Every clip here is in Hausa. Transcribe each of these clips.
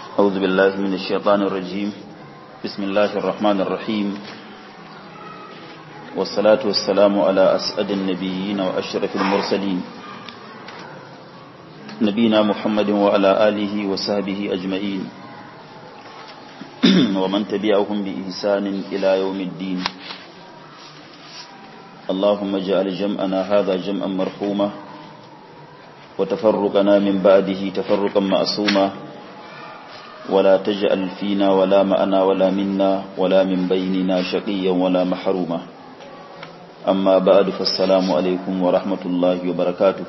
أعوذ بالله من الشيطان الرجيم بسم الله الرحمن الرحيم والصلاة والسلام على أسعد النبيين وأشرف المرسلين نبينا محمد وعلى آله وصحبه أجمعين ومن تبعهم بإحسان إلى يوم الدين اللهم اجعل جمعنا هذا جمعا مرحوما وتفرقنا من بعده تفرقا معصوما ولا تجعل فينا ولا معنا ولا منا ولا من بيننا شقيا ولا محروما أما بعد فالسلام عليكم ورحمة الله وبركاته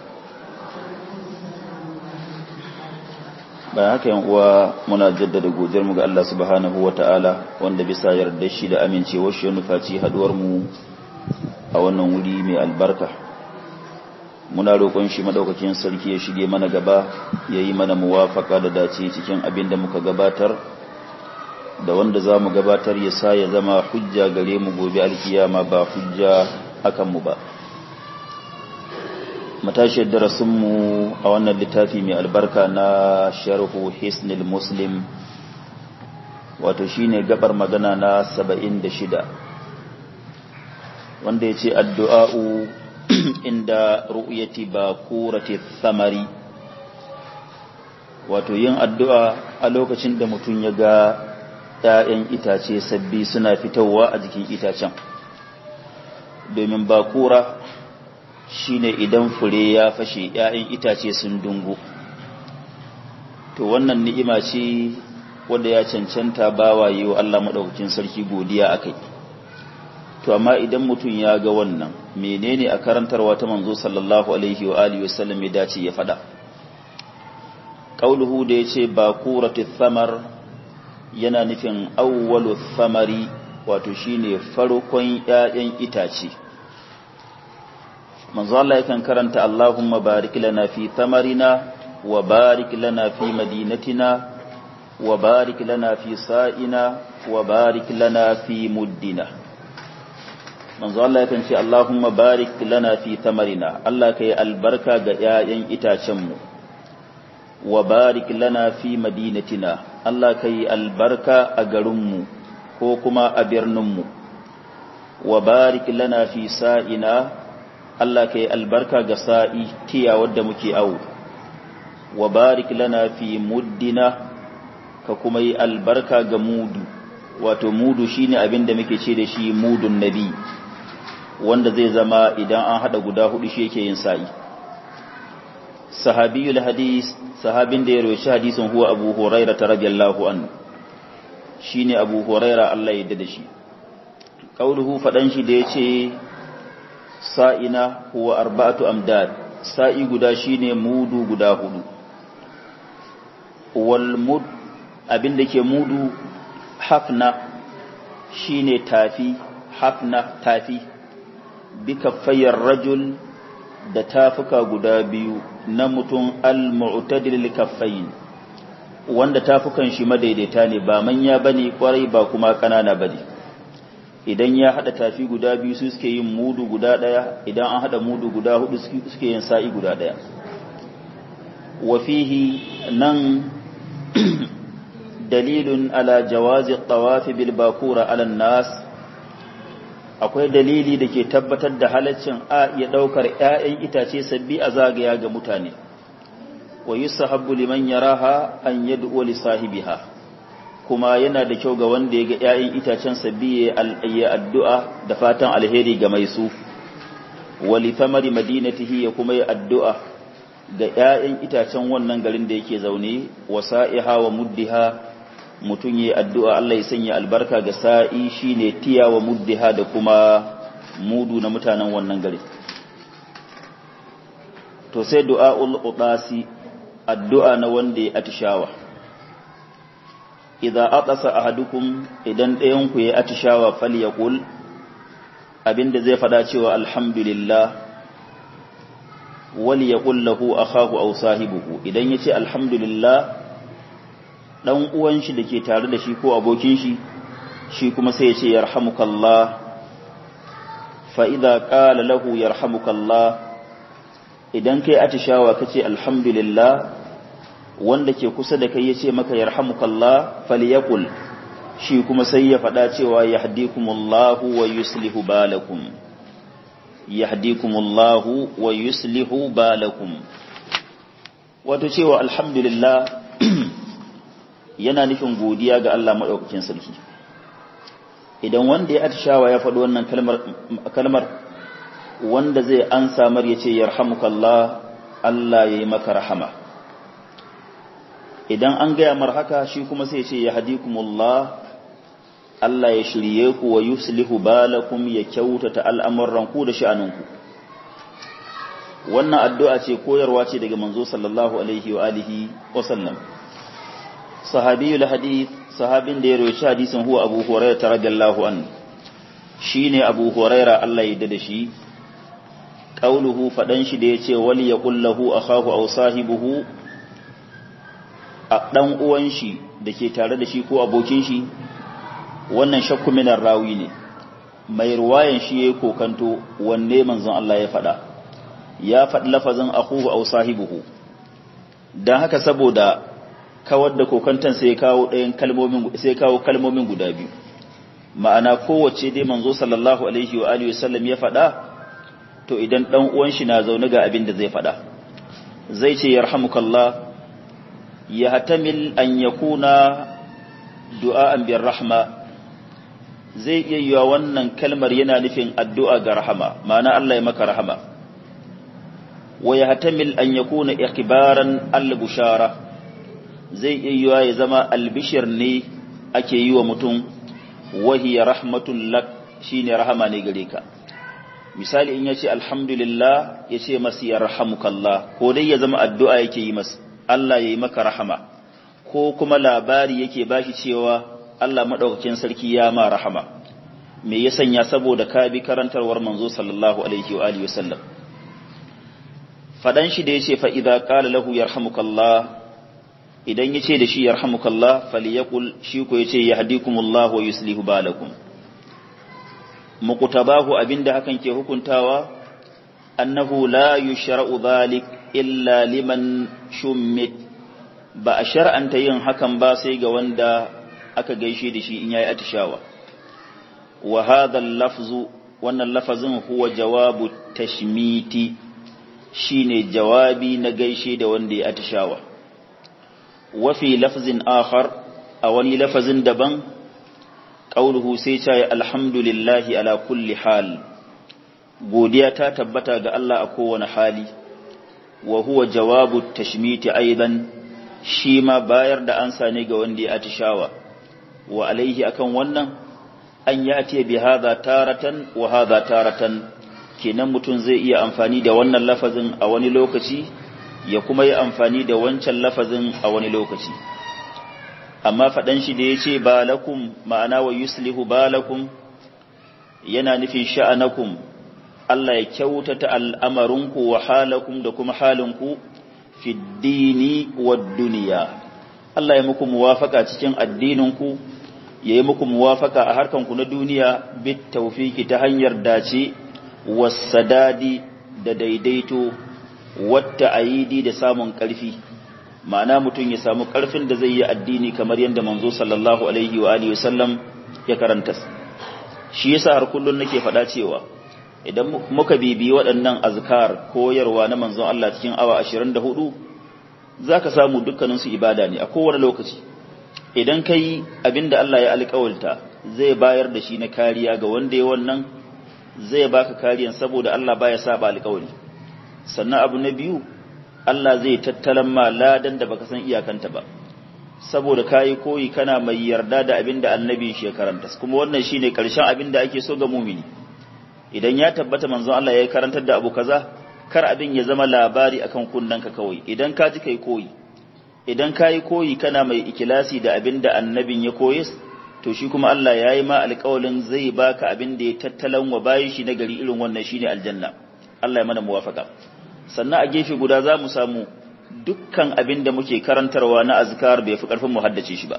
bayan haka yan uwa muna jaddada godiyar mu ga Allah subhanahu wataala wanda bisa yarda shi da amincewar shi ya nufaci haduwar mu a wannan wuri mai albarka muna roƙon shi madaukakin sarki ya shige mana gaba ya yi mana muwafaka da dace cikin abin da muka gabatar da wanda za mu gabatar ya sa ya zama hujja gare mu gobe alkiyama ba hujja akan mu ba matashiyar darasinmu a wannan littafi mai albarka na sharhu hisnil muslim wato shine gabar magana na saba'in da shida wanda ya ce addu'a'u inda ru'yati bakurati thamari wato yin addu'a a lokacin da mutum ya ga ‘ya'yan itace sabbi suna fitowa a jikin itacen domin bakura shine idan fure ya fashe ‘ya'yan itace sun dungu to wannan ni'ima ce wanda ya cancanta bawa yi wa Allah maɗaukakin sarki godiya a kai to amma idan mutum ya ga wannan menene a karantarwa ta manzo sallallahu alaihi wa alihi wasallam ya dace ya fada qauluhu da yace bakuratu thamar yana nufin awwalu thamari wato shine farkon ƴaƴan itace manzo Allah yakan karanta Allahumma barik lana fi thamarina wa barik lana fi madinatina wa barik lana fi sa'ina wa barik lana fi muddina manzo Allah yakan ce Allahumma barik lana fi tamarina Allah kai albarka ga ƴaƴan itacenmu wa barik lana fi madinatina Allah kai albarka a garinmu ko kuma a birninmu wa barik lana fi sa'ina Allah kai albarka ga sa'i tiya wadda muke awo wa barik lana fi muddina ka kuma yi albarka ga mudu wato mudu shine abin da muke ce da shi mudun nabi wanda zai zama idan an hada guda hudu shi yake yin sa'i sahabiyul hadis sahabin da ya roshi hadisin huwa abu huraira ta radiyallahu anhu shine abu huraira Allah ya da shi qauluhu fadan shi da yace sa'ina huwa arba'atu amdad sa'i guda shine mudu guda hudu wal mud abin da ke mudu hafna shine tafi hafna tafi bikaffayar rajul da tafuka guda biyu na mutum al-mu'tadil kaffayin wanda tafukan shi madaidaita ne ba manya bane kwarai ba kuma kanana bane idan ya hada tafi guda biyu su suke yin mudu guda daya idan an hada mudu guda hudu suke yin sa'i guda daya wa fihi nan dalilun ala jawazi tawafi bil bakura ala nas akwai dalili da ke tabbatar da halaccin a iya ɗaukar ‘ya'yan itace sabbi a zagaya ga mutane, wa yi sahabbu liman yaraha an yi li sahibiha, kuma yana da kyau ga wanda ya ga ‘ya'yan itacen sabbi ya addu'a da fatan alheri ga mai su, wali tamari madinatihi ya kuma yi addu'a ga ‘ya'yan itacen wannan garin da yake zaune, wa sa'iha wa muddiha mutum yi addu'a Allah ya sanya albarka ga sa'i shi ne tiya wa muddiha da kuma mudu na mutanen wannan gari. To sai du'a'ul ƙuɗasi addu'a na wanda ya atishawa. Iza aɗasa a hadukun idan ɗayanku ya atishawa fal ya ƙul, abinda zai faɗa cewa alhamdulillah, wali ya ƙullahu a haku au sahibuhu, idan ya ce alhamdulillah, ɗan uwan shi da ke tare da shi ko abokin shi shi kuma sai ya ce yarhamukallah fa idza qala lahu yarhamukallah idan kai atishawa kace alhamdulillah wanda ke kusa da kai yace maka yarhamukallah falyaqul shi kuma sai ya faɗa cewa yahdikumullahu wa yuslihu balakum yahdikumullahu wa yuslihu balakum wato cewa alhamdulillah yana nufin godiya ga Allah madaukakin sarki idan wanda ya atishawa ya faɗi wannan kalmar kalmar wanda zai an samar yace yarhamukallah Allah yayi maka rahama idan an gaya mar haka shi kuma sai ce ya hadikumullah Allah ya shirye ku wa yuslihu balakum ya kyautata al'amuran ku da sha'aninku wannan addu'a ce koyarwa ce daga manzo sallallahu alaihi wa alihi wa sallam sahabiyul hadith sahabin da ya roci hadisin huwa abu hurairah radiyallahu anhu shine abu hurairah Allah ya da shi qauluhu fadan shi da yace wal yaqul lahu akhahu aw sahibuhu a ɗan uwan shi da ke tare da shi ko abokin shi wannan shakku minar rawi ne mai ruwayan shi ya kokanto wanne manzon Allah ya faɗa ya faɗi lafazin akuhu aw sahibuhu dan haka saboda kawar da kokantan sai kawo ɗayan kalmomin sai kawo kalmomin guda biyu ma'ana kowace dai manzo sallallahu alaihi wa alihi wasallam ya faɗa to idan ɗan uwan shi na zaune ga abin da zai faɗa zai ce yarhamukallah yahtamil an yakuna du'a'an bir rahma zai iya yiwa wannan kalmar yana nufin addu'a ga rahama ma'ana Allah ya maka rahama wa yahtamil an yakuna ikhbaran al-bushara zai iya yiwa ya zama albishir ne ake yi wa mutum wahiya rahmatul lak shine rahama ne gare ka misali in yace alhamdulillah yace masa yarhamukallah ko dai ya zama addu'a yake yi masa Allah ya yi maka rahama ko kuma labari yake bashi cewa Allah maɗaukakin sarki ya ma rahama me ya sanya saboda ka bi karantarwar manzo sallallahu alaihi wa alihi wasallam fadan shi da yace fa idza qala lahu yarhamukallah idan yace da shi yarhamukallah falyaqul shi ko yace yahdikumullahu wa yuslihu balakum muqtabahu abinda hakan ke hukuntawa annahu la yushra'u dhalik illa liman shummit ba a shar'anta yin hakan ba sai ga wanda aka gaishe da shi in yayi atishawa wa hadha lafzu wannan lafazin huwa jawabu tashmiti shine jawabi na gaishe da wanda ya atishawa wa fi lafzin akhar a wani lafazin daban qauluhu sai ce alhamdulillahi ala kulli hal godiya ta tabbata ga Allah a kowane hali wa huwa jawabu tashmiti aidan shi ma bayar da ansa ne ga wanda ya atishawa wa alaihi akan wannan an ya ce bi hadha taratan wa hadha taratan kenan mutum zai iya amfani da wannan lafazin a wani lokaci ya kuma yi amfani da wancan lafazin a wani lokaci amma faɗan shi da ya ce balakum ma'ana wa yuslihu balakum yana nufin sha'anakum Allah ya kyautata al'amarinku wa halakum da kuma halinku fi dini wa duniya. Allah ya muku muwafaka cikin addininku, ya yi muku muwafaka a harkanku na duniya bit taufiki ta hanyar dace, wasadadi da daidaito, wata ayidi da samun ƙarfi. Ma'ana mutum ya samu ƙarfin da zai yi addini kamar yadda manzo sallallahu Alaihi wa Alihi wasallam ya karanta. Shi yasa har kullum nake faɗa cewa, idan muka bibi waɗannan azkar koyarwa na manzon Allah cikin awa 24 zaka samu dukkanin su ibada ne a kowane lokaci idan kai abinda Allah ya alƙawalta zai bayar da shi na kariya ga wanda ya wannan zai baka kariyan saboda Allah baya saba alƙawari sannan abu na biyu Allah zai tattalan ma ladan da baka san iyakanta ba saboda kayi koyi kana mai yarda da abinda annabi shi ya karanta kuma wannan shine karshen abinda ake so ga mumini idan ya tabbata manzon Allah ya karantar da abu kaza kar abin ya zama labari akan kunnanka kawai idan ka ji kai koyi idan ka yi koyi kana mai ikilasi da abin da annabin ya koyes to shi kuma Allah ya yi ma alƙawalin zai baka abin da ya tattalan wa bayan shi na gari irin wannan shine aljanna Allah ya mana muwafaka sannan a gefe guda za mu samu dukkan abin da muke karantarwa na azkar bai fi karfin mu haddace shi ba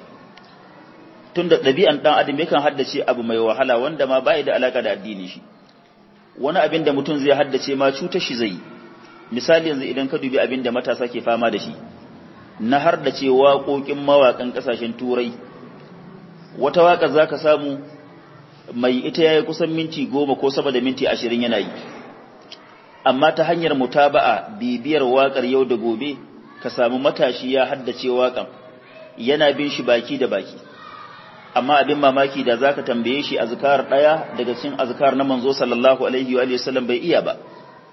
tunda ɗabi'an ɗan adam yakan haddace abu mai wahala wanda ma bai da alaka da addini shi wani abin da mutum zai haddace ma cutar shi zai misali yanzu idan ka dubi abin da matasa ke fama da shi na har da ce waƙoƙin mawaƙan ƙasashen turai wata waƙa za ka samu mai ita ya yi kusan minti goma ko sama da minti ashirin yana yi amma ta hanyar mutaba'a bibiyar waƙar yau da gobe ka samu matashi ya haddace waƙan yana bin shi baki da baki amma abin mamaki da zaka tambaye shi azkar daya daga cikin azkar na manzo sallallahu alaihi wa sallam bai iya ba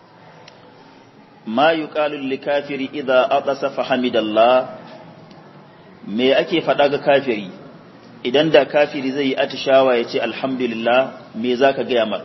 ma yuqalu lil kafiri idza atasa fa hamidallah me ake faɗa ga kafiri idan da kafiri zai yi atishawa ya ce alhamdulillah me zaka gaya mar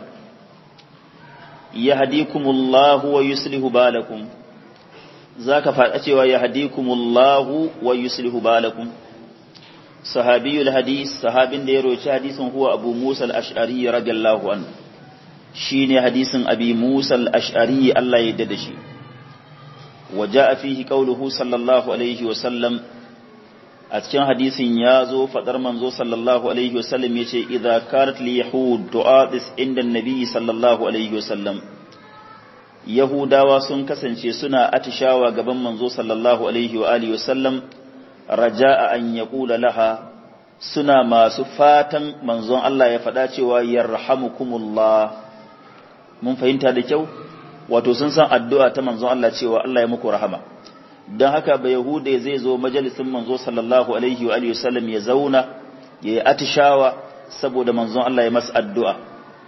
yahdikumullahu wa yuslihu balakum zaka faɗa cewa yahdikumullahu wa yuslihu balakum sahabiyul hadis sahabin da ya roci hadisin huwa abu musa al-ash'ari radiyallahu anhu shine hadisin abi musa al-ash'ari Allah ya yarda da shi waja'a fihi qawluhu sallallahu alaihi wa sallam a cikin hadisin ya zo fadar manzo sallallahu alaihi wa sallam yace idza karat li yahud tu'adis inda an-nabi sallallahu alaihi wa sallam yahudawa sun kasance suna atishawa gaban manzo sallallahu alaihi wa alihi wa sallam raja'a an yaqula laha suna masu fatan manzon Allah ya faɗa cewa yarhamukumullah mun fahimta da kyau wato sun san addu'a ta manzon Allah cewa Allah ya muku rahama don haka ba yahude zai zo majalisin manzo sallallahu alaihi wa alihi wasallam ya zauna ya yi atishawa saboda manzon Allah ya masa addu'a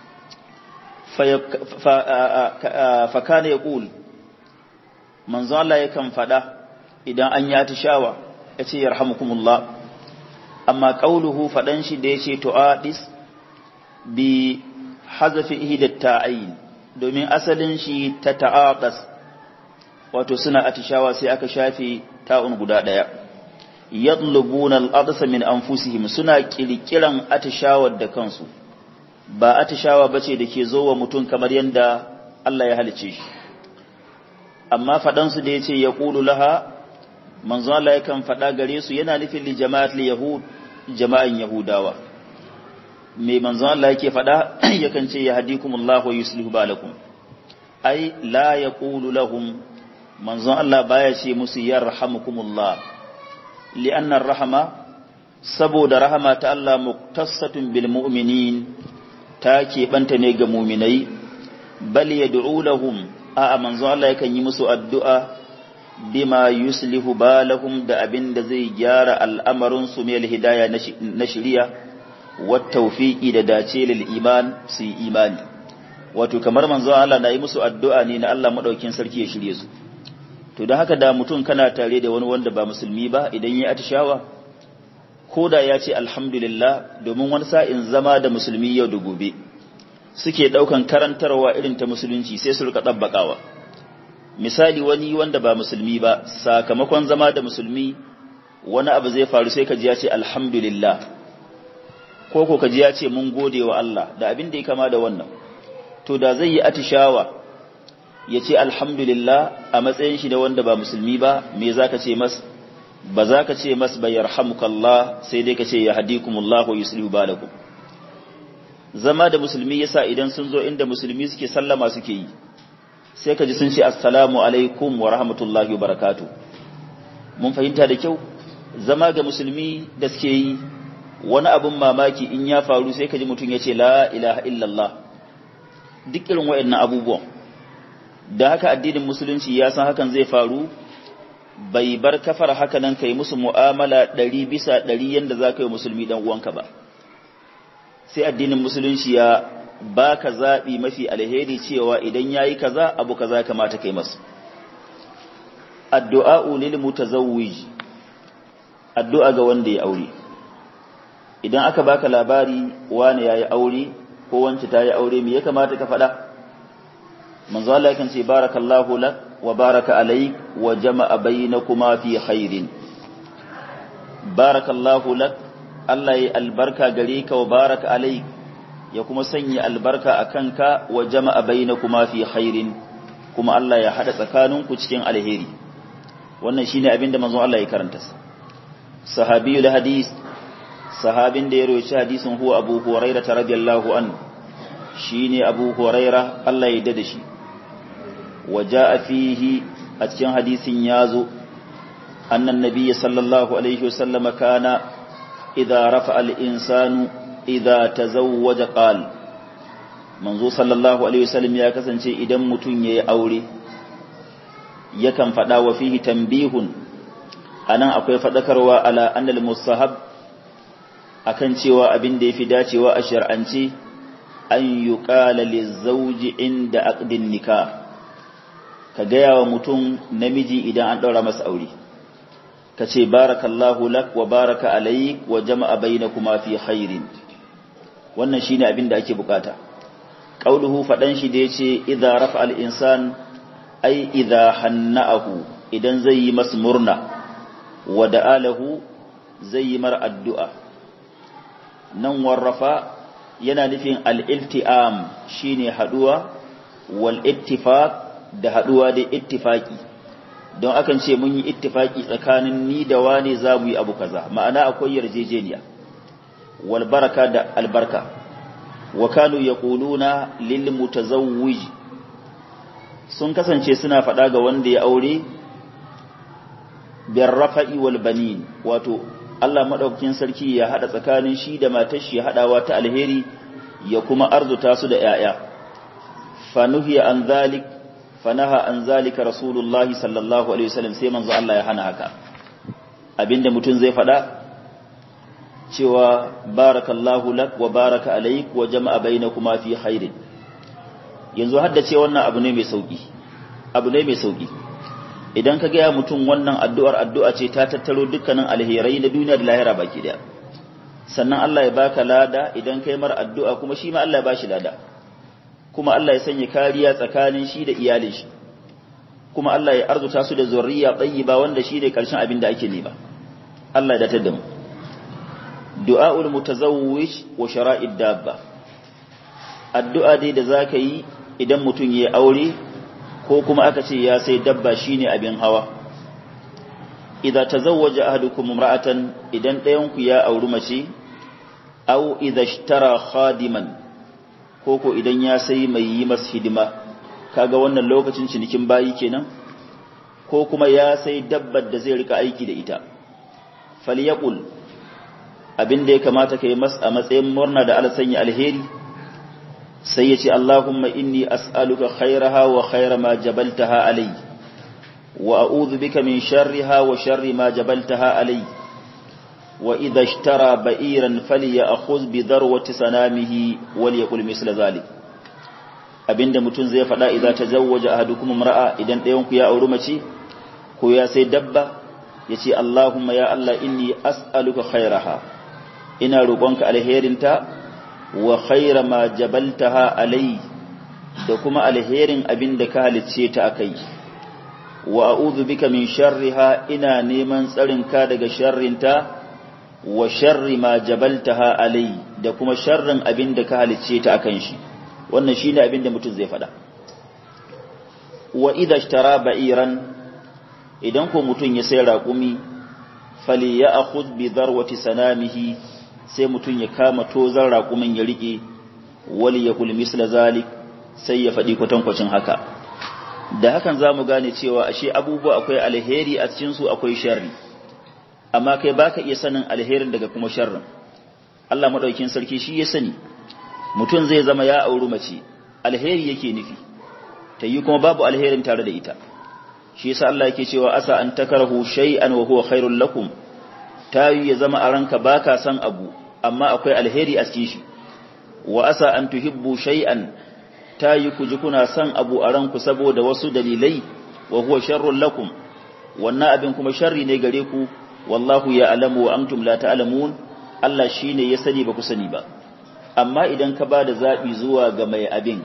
fa kana yaqul manzon Allah yakan faɗa idan an yi atishawa ya ce yarhamukumullah amma qauluhu faɗan shi da yace tu'adis bi hazafi ihdat ta'ayin domin asalin shi ta ta'aqas wato suna atishawa sai aka shafe ta'un guda daya yadlubuna al-adsa min anfusihim suna kirkiran atishawar da kansu ba atishawa bace dake zo wa mutum kamar yanda Allah ya halice shi amma fadan su da yace yaqulu laha manzo Allah yakan fada gare su yana nufin li jama'at li yahud jama'an yahudawa me manzo Allah yake fada yakan ce yahdikumullahu wa yuslihu balakum ai la yaqulu lahum manzo Allah baya ce musu yarhamukumullah li'anna rahama saboda rahama ta Allah muktassatun bil mu'minin ta banta ne ga mu'minai bal yad'u lahum a manzo Allah yakan yi musu addu'a bima yuslihu balahum da abinda zai gyara al'amarin su mai hidaya na shari'a wattaufiƙi da dace lil iman su yi imani wato kamar manzo Allah na yi musu addu'a ne na Allah madaukin sarki ya shirye su to don haka da mutum kana tare da wani wanda ba musulmi ba idan ya atishawa ko da ya ce alhamdulillah domin wani sa'in zama da musulmi yau da gobe suke daukan karantarwa irin ta musulunci sai su rika dabbakawa misali wani wanda ba musulmi ba sakamakon zama da musulmi wani abu zai faru sai ka ji ya ce alhamdulillah ko ko kaji ya ce mun gode wa Allah da abin da ya kama da wannan to da zai yi atishawa ya ce alhamdulillah a matsayin shi da wanda ba musulmi ba me za ka ce mas ba za ka ce mas ba yarhamukallah sai dai ka ce ya hadikumullahu yuslihu balakum zama da musulmi yasa idan sun zo inda musulmi suke sallama suke yi sai ka ji sun ce assalamu alaikum wa rahmatullahi wa barakatuh mun fahimta da kyau zama ga musulmi da suke yi wani abin mamaki in ya faru sai ka ji mutum ya ce la ilaha illallah duk irin waɗannan abubuwan da haka addinin musulunci ya san hakan zai faru bai bar kafar haka nan kai musu mu'amala ɗari bisa ɗari yadda za ka yi musulmi ɗan uwanka ba sai addinin musulunci ya baka zaɓi mafi alheri cewa idan ya yi kaza abu kaza kamata kai masu addu'a lil mutazawwij addu'a ga wanda ya aure idan aka baka labari wani yayi aure ko wance ta yi aure me ya kamata ka faɗa manzo Allah yakan ce barakallahu lak wa baraka alayk wa jama'a bainakuma fi khairin barakallahu lak Allah ya albarka gare ka wa baraka alayk ya kuma sanya albarka akan ka wa jama'a bainakuma fi khairin kuma Allah ya hada tsakaninku cikin alheri wannan shine abinda manzo Allah ya karanta sahabiyul hadis sahabin da ya roci hadisin huwa abu huraira ta radiyallahu an shi ne abu huraira Allah ya dada shi waje a fihi a cikin hadisin ya zo أن النبي صلى الله عليه وسلم كان إذا رفع الإنسان إذا تزوج قال منذ صلى الله عليه وسلم يا كسنشي إذا متن أولي يكن فدا وفيه تنبيه أنا أقول فذكروا على أن المستحب akan cewa abin da ya fi dacewa a shar'anci an yi ƙala lizauji inda aqdin nika ka gaya wa mutum namiji idan an ɗaura masa aure ka ce barakallahu lak wa baraka alaik wa jama'a bainakuma fi khairin wannan shine abin da ake bukata qauluhu fadan shi da yace idza rafa al insan ai idza hanna'ahu idan zai yi masa murna wa da'alahu zai yi mar addu'a nan warrafa yana nufin al-ilti'am shine haduwa wal ittifaq da haduwa da ittifaki don akan ce mun yi ittifaki tsakanin ni da wane za mu yi abu kaza ma'ana akwai yarjejeniya wal baraka da albarka wa kanu yaquluna lil mutazawwij sun kasance suna faɗa ga wanda ya aure bir rafa'i wal banin wato Allah madaukakin sarki ya hada tsakanin shi da matar shi hadawa ta alheri ya kuma arzuta su da yaya fanuhiya an zalik fanaha an zalika rasulullahi sallallahu alaihi wasallam sai manzo Allah ya hana haka abinda mutum zai fada cewa barakallahu lak wa baraka alaik wa jama'a bainakuma fi khairin yanzu hadda ce wannan abu ne mai sauki abu ne mai sauki idan ka ga mutum wannan addu'ar addu'a ce ta tattaro dukkanin alherai na duniya da lahira baki daya sannan Allah ya baka lada idan kai mar addu'a kuma shi ma Allah ya bashi lada kuma Allah ya sanya kariya tsakanin shi da iyalin shi kuma Allah ya arzuta su da zurriya tayyiba wanda shi ne karshen abin da ake nema Allah ya datar da mu du'aul mutazawwij wa shara'id dabba addu'a dai da zaka yi idan mutum ya aure ko kuma aka ce ya sai dabba shine abin hawa idza tazawwaja ahadukum imra'atan idan ɗayan ku ya auri mace aw idza ishtara khadiman ko ko idan ya sai mai yi masa hidima kaga wannan lokacin cinikin bayi kenan ko kuma ya sai dabbar da zai rika aiki da ita falyaqul abin da ya kamata kai mas a matsayin murna da Allah sanya alheri sai ya ce Allahumma inni as'aluka khairaha wa khaira ma jabaltaha alai wa a'udhu bika min sharriha wa sharri ma jabaltaha alai wa idha ishtara ba'iran falyakhudh bi darwati sanamihi wal yaqul misla zalik abinda mutum zai faɗa idza tazawwaja ahadukum imra'a idan ɗayan ku ya auri mace ko ya sai dabba yace Allahumma ya Allah inni as'aluka khairaha ina roƙonka alherinta wa khaira ma jabaltaha alai da kuma alherin abin da ka halicce ta akai wa a'udhu bika min sharriha ina neman tsarin ka daga sharrinta wa sharri ma jabaltaha alai da kuma sharrin abin da ka halicce ta akan shi wannan shine abin da mutum zai faɗa wa idha ishtara ba'iran idan ko mutum ya sai raƙumi fali ya akhudh bi darwati sanamihi sai mutum ya kama tozan raƙumin ya riƙe wali ya kul misla zalik sai ya faɗi kwatankwacin haka da hakan za mu gane cewa ashe abubuwa akwai alheri a cikinsu akwai sharri amma kai baka iya sanin alherin daga kuma sharrin Allah maɗaukin sarki shi ya sani mutum zai zama ya auri mace alheri yake nufi ta yi kuma babu alherin tare da ita shi yasa Allah yake cewa asa an takarahu shay'an wa huwa khairul lakum ta yi ya zama a ranka ba ka san abu amma akwai alheri a cikin shi wa asa an tuhibbu shay'an ta yi ku ji kuna san abu a ranku saboda wasu dalilai wa huwa sharrun lakum wannan abin kuma sharri ne gare ku wallahu ya alamu wa antum la ta'lamun Allah shine ya sani ba ku sani ba amma idan ka ba da zabi zuwa ga mai abin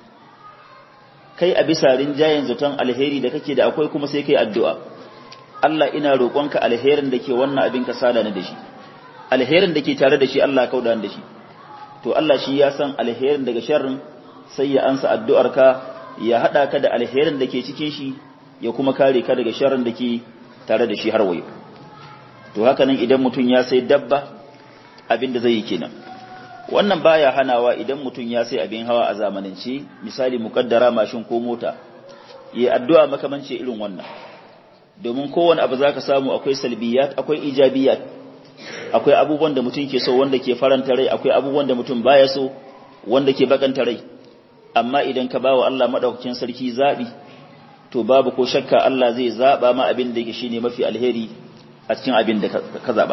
kai a bisa rinjayen zaton alheri da kake da akwai kuma sai kai addu'a Allah ina roƙonka alherin da ke wannan abin ka sada ni da shi alherin da ke tare da shi Allah kauda da shi to Allah shi ya san alherin daga sharrin sai ya ansa addu'arka ya hada ka da alherin da ke cikin shi ya kuma kare ka daga sharrin da ke tare da shi har wayo to haka nan idan mutum ya sai dabba abin da zai yi kenan wannan baya hanawa idan mutum ya sai abin hawa a zamanance misali mukaddara mashin ko mota yi addu'a makamance irin wannan domin kowane abu zaka samu akwai salbiyat akwai ijabiyat akwai abubuwan da mutum ke so wanda ke faranta rai akwai abubuwan da mutum baya so wanda ke bakanta rai amma idan ka bawa Allah madaukakin sarki zabi to babu ko shakka Allah zai zaba ma abin da yake shine mafi alheri a cikin abin da ka zaba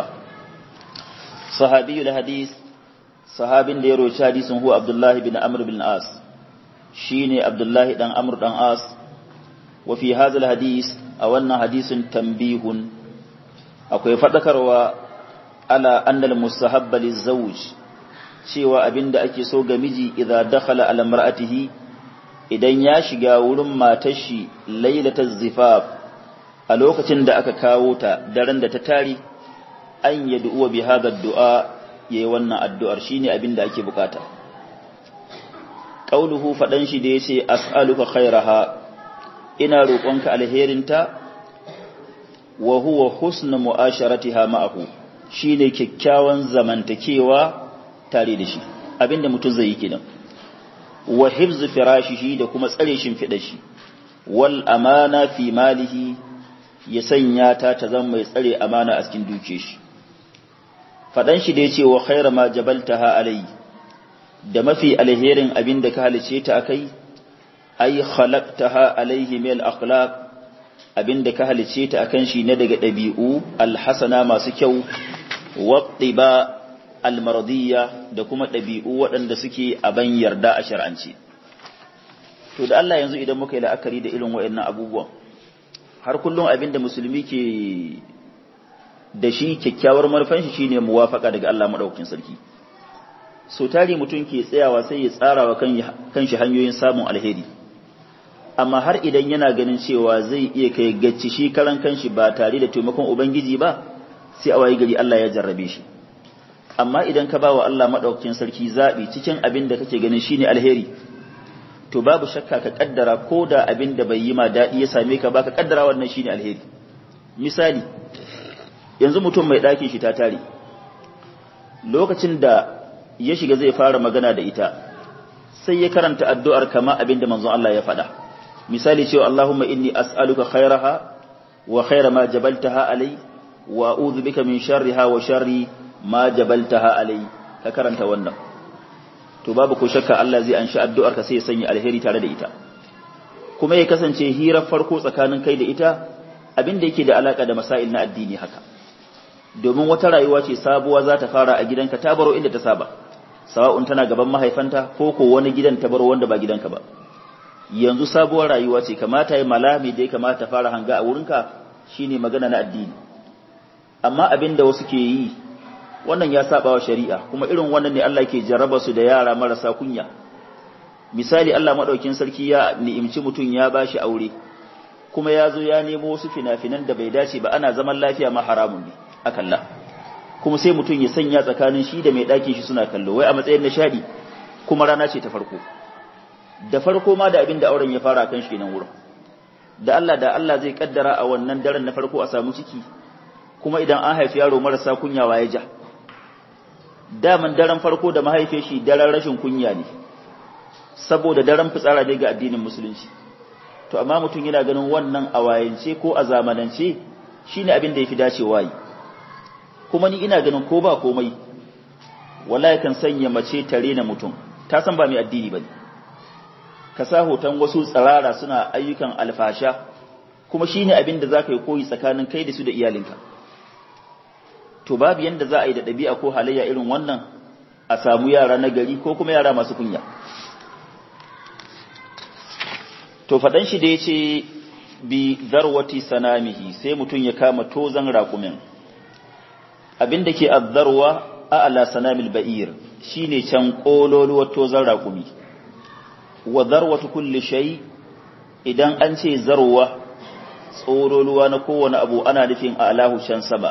sahabiyul hadis sahabin da ya roci hadisin huwa Abdullahi bin Amr bin As shine Abdullahi dan Amr dan As wa fi hadha hadis a wannan hadisin tambihun akwai fadakarwa ala annal mustahabba lizawj cewa abinda ake so ga miji idza dakhala ala mar'atihi idan ya shiga wurin matar shi lailatul zifaf a lokacin da aka kawo ta daren da ta tari an yad'u bi hadha du'a yayi wannan addu'ar shine abinda ake bukata qauluhu fadan shi da yace as'aluka khairaha ina roƙonka alherinta wa huwa husnu mu'asharatiha ma'ahu shine kyakkyawan zamantakewa tare da shi abinda mutum zai yi kenan wa hifz firashihi da kuma tsare shimfiɗar shi wal amana fi malihi ya sanya ta ta zama mai tsare amana a cikin duke shi fadan shi da yace wa khaira ma jabaltaha alai da mafi alherin abinda ka halice ta akai ay khalaqtaha alaihi min al-akhlaq abinda ka halice ta akan shi ne daga dabi'u alhasana masu kyau wattiba almaradiyya da kuma dabi'u waɗanda suke aban yarda a shar'anci to da Allah yanzu idan muka yi la'akari da irin waɗannan abubuwan har kullum abinda musulmi ke da shi kyakkyawar marfan shi shine muwafaka daga Allah madaukakin sarki so tari mutum ke tsayawa sai ya tsara wa kanshi hanyoyin samun alheri amma har idan yana ganin cewa zai iya kai gacci shi karan kanshi ba tare da taimakon ubangiji ba sai a wayi gari Allah ya jarrabe shi amma idan ka bawa Allah madaukakin sarki zabi cikin abin da kake ganin shine alheri to babu shakka ka kaddara ko da abin da bai yi ma dadi ya same ka ba ka kaddara wannan shine alheri misali yanzu mutum mai ɗakin shi ta tare lokacin da ya shiga zai fara magana da ita sai ya karanta addu'ar kama abin da manzon Allah ya faɗa misali cewa Allahumma inni as'aluka khairaha wa khaira ma jabaltaha alai wa a'udhu bika min sharriha wa sharri ma jabaltaha alai ka karanta wannan to babu ko shakka Allah zai anshi addu'ar ka sai ya sanya alheri tare da ita kuma ya kasance hirar farko tsakanin kai da ita abin da yake da alaka da masail na addini haka domin wata rayuwa ce sabuwa za ta fara a gidanka ta baro inda ta saba sawa'un tana gaban mahaifanta ko ko wani gidan ta baro wanda ba gidanka ba yanzu sabuwar rayuwa ce kamata ya malami da ya kamata fara hanga a wurinka shine magana na addini amma abin da wasu ke yi wannan ya saba wa shari'a kuma irin wannan ne Allah ke jarraba su da yara marasa kunya misali Allah madaukin sarki ya ni'imci mutum ya bashi aure kuma ya zo ya nemo wasu fina-finan da bai dace ba ana zaman lafiya ma haramun ne a kalla kuma sai mutum ya sanya tsakanin shi da mai ɗakin shi suna kallo wai a matsayin nishadi kuma rana ce ta farko da farko ma da abin da auren ya fara kan shi nan wurin da Allah da Allah zai kaddara a wannan daren na farko a samu ciki kuma idan an haifi yaro marasa kunyawa ya ja daman daren farko da mahaife shi daren rashin kunya ne saboda daren fitsara ne ga addinin musulunci to amma mutum yana ganin wannan a wayance ko a zamanance shine abin da yafi dacewa yi kuma ni ina ganin ko ba komai wallahi kan sanya mace tare na mutum ta san ba mai addini bane ka sa hoton wasu tsirara suna ayyukan alfasha kuma shine abin da zaka yi koyi tsakanin kai da su da iyalinka to babu yanda za a yi da ɗabi'a ko halayya irin wannan a samu yara na gari ko kuma yara masu kunya to faɗan shi da ya ce bi zarwati sanamihi sai mutum ya kama tozan raƙumin abin da ke azzarwa a ala sanamil ba'ir shine can ƙololuwar tozan raƙumi wa zarwatu kulli shay idan an ce zarwa tsololuwa na kowane abu ana nufin a alahu can sama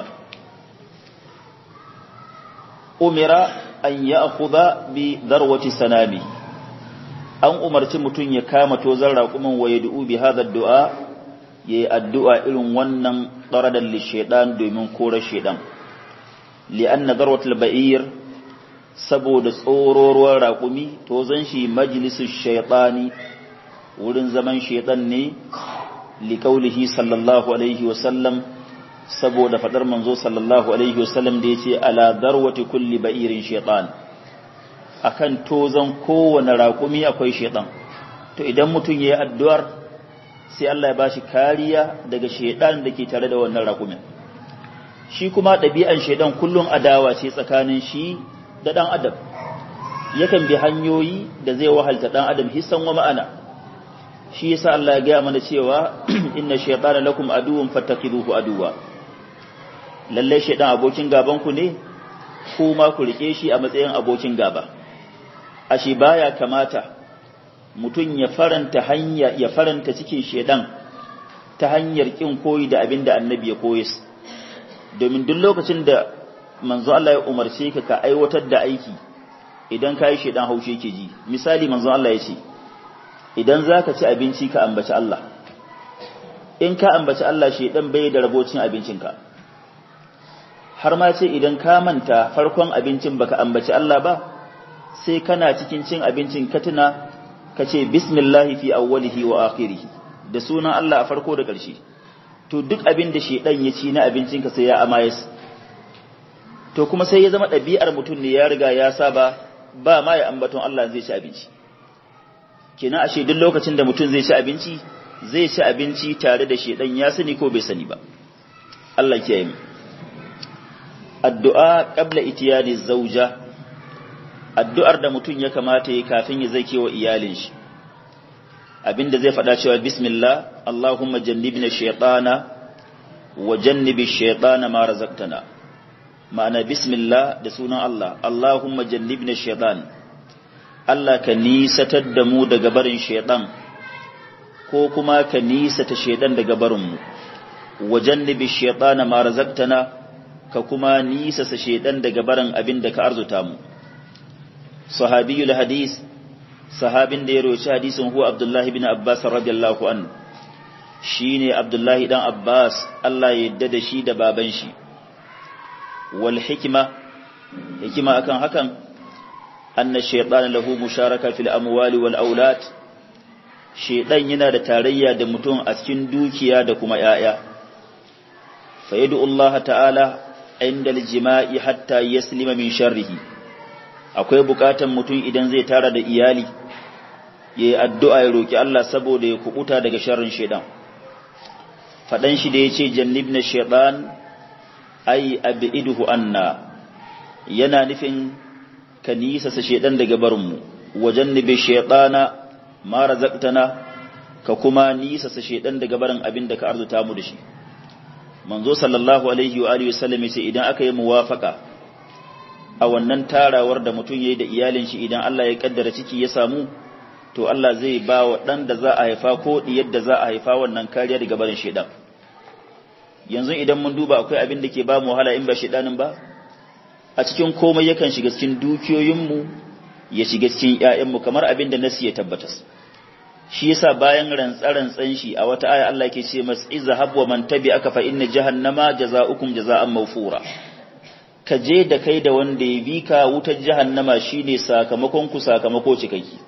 umira an ya bi zarwati sanami an umarci mutum ya kama tozan raƙumin wa ya du'u bi hadha du'a ya yi addu'a irin wannan ɗaradan lisheɗan domin kore sheɗan li'anna zarwatul ba'ir saboda tsororuwar raƙumi tozan shi majalisun shaiɗani wurin zaman shaiɗan ne liqaulihi sallallahu alaihi wasallam saboda fadar manzo sallallahu alaihi wasallam da yace ala darwati kulli ba'irin shaytan akan tozan kowane raƙumi akwai shaytan to idan mutum yayi addu'ar sai Allah ya bashi kariya daga shaytan da ke tare da wannan raƙumin shi kuma ɗabi'an shaytan kullun adawa ce tsakanin shi da dan adam yakan bi hanyoyi da zai wahalta dan adam hissan wa ma'ana shi yasa Allah ya gaya mana cewa inna shaytana lakum aduwwun fattakiduhu aduwa lalle shaytan abokin gaban ku ne kuma ku rike shi a matsayin abokin gaba ashe baya kamata mutum ya faranta hanya ya faranta cikin shaytan ta hanyar kin koyi da abin da annabi ya koyi domin duk lokacin da manzo Allah ya umarce ka ka aiwatar da aiki idan ka yi shaytan haushe yake ji misali manzo Allah ya ce idan za ka ci abinci ka ambaci Allah in ka ambaci Allah shi ɗan bai da rabocin abincinka har ma ce idan ka manta farkon abincin baka ambaci Allah ba sai kana cikin cin abincin ka tuna ka ce bismillahi fi awwalihi wa akhirihi da sunan Allah a farko da ƙarshe to duk abin da shedan ya ci na abincinka sai ya amayes to kuma sai ya zama ɗabi'ar mutum ne ya riga ya saba ba ma ya ambaton Allah zai ci abinci kenan ashe duk lokacin da mutum zai ci abinci zai ci abinci tare da shedan ya sani ko bai sani ba Allah kiyaye mu addu'a qabla itiyani zauja addu'ar da mutum ya kamata yi kafin ya zake wa iyalin shi abinda zai faɗa cewa bismillah Allahumma jannibna shaytana wa jannibi shaytana ma razaqtana ma'ana bismillah da sunan Allah Allahumma jannibna shaytana Allah ka nisatar da mu daga barin shaidan ko kuma ka nisata shaidan daga barinmu wajen nibi shaidana ma razaqtana ka kuma nisasa shaidan daga barin abin da ka arzuta mu sahabiyul hadis sahabin da ya roci hadisin huwa abdullahi bin abbas radiyallahu an shine abdullahi dan abbas Allah ya yadda da shi da baban shi wal hikima hikima akan hakan أن الشيطان له مشاركة في الأموال والأولاد شيطان yana da tarayya da mutum a cikin dukiya da kuma ‘ya'ya, fa'idu Allah ta'ala inda jima'i hatta yaslima min sharrihi, akwai bukatan mutum idan zai tara da iyali, ya yi addu'a ya roƙi Allah saboda ya kubuta daga sharrin shaidan. Faɗan shi da ya ce, Jannib na shaiɗan, ai, abi iduhu anna, yana nufin ka nisasa shaidan daga barinmu wajen nibe shaidana ma razaqtana ka kuma nisasa shaidan daga barin abin da ka arzuta mu da shi manzo sallallahu alaihi wa alihi wasallam yace idan aka yi muwafaka a wannan tarawar da mutum yayi da iyalin shi idan Allah ya kaddara ciki ya samu to Allah zai ba wa dan da za a haifa ko diyar da za a haifa wannan kariya daga barin shaidan yanzu idan mun duba akwai abin da ke ba mu wahala in ba shaidanin ba a cikin komai yakan shiga cikin dukiyoyinmu ya shiga cikin ‘ya'yanmu kamar abin da nasi ya tabbatas. Shi yasa bayan rantsa-rantsan shi a wata aya Allah ke ce masu iza habwa man tabi aka fa inna jahannama jaza'ukum jaza'an mawfura. Ka je da kai da wanda ya bi ka wutar jahannama shine sakamakon ku sakamako cikakki.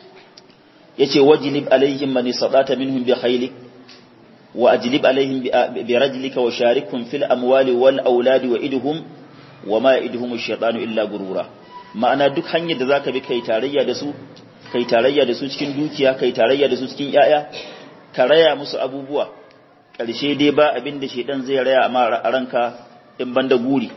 Yace wajlib alaihim man sadata minhum bi khaylik wa ajlib alaihim bi rajlika wa sharikhum fil amwali wal auladi wa idhum wa ma idhumu shaytanu illa gurura ma'ana duk hanyar da zaka bi kai tarayya da su kai tarayya da su cikin dukiya kai tarayya da su cikin yaya ka raya musu abubuwa ƙarshe dai ba abin da shaytan zai raya a ranka in banda guri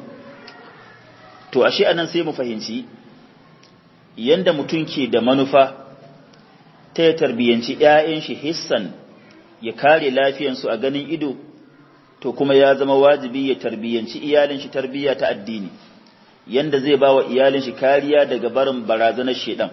to ashe anan sai mu fahimci yanda mutum ke da manufa ta ya tarbiyanci ƴaƴan shi hissan ya kare lafiyansu a ganin ido to kuma ya zama wajibi ya tarbiyanci iyalin shi tarbiya ta addini yanda zai ba wa iyalin shi kariya daga barin barazanar shedan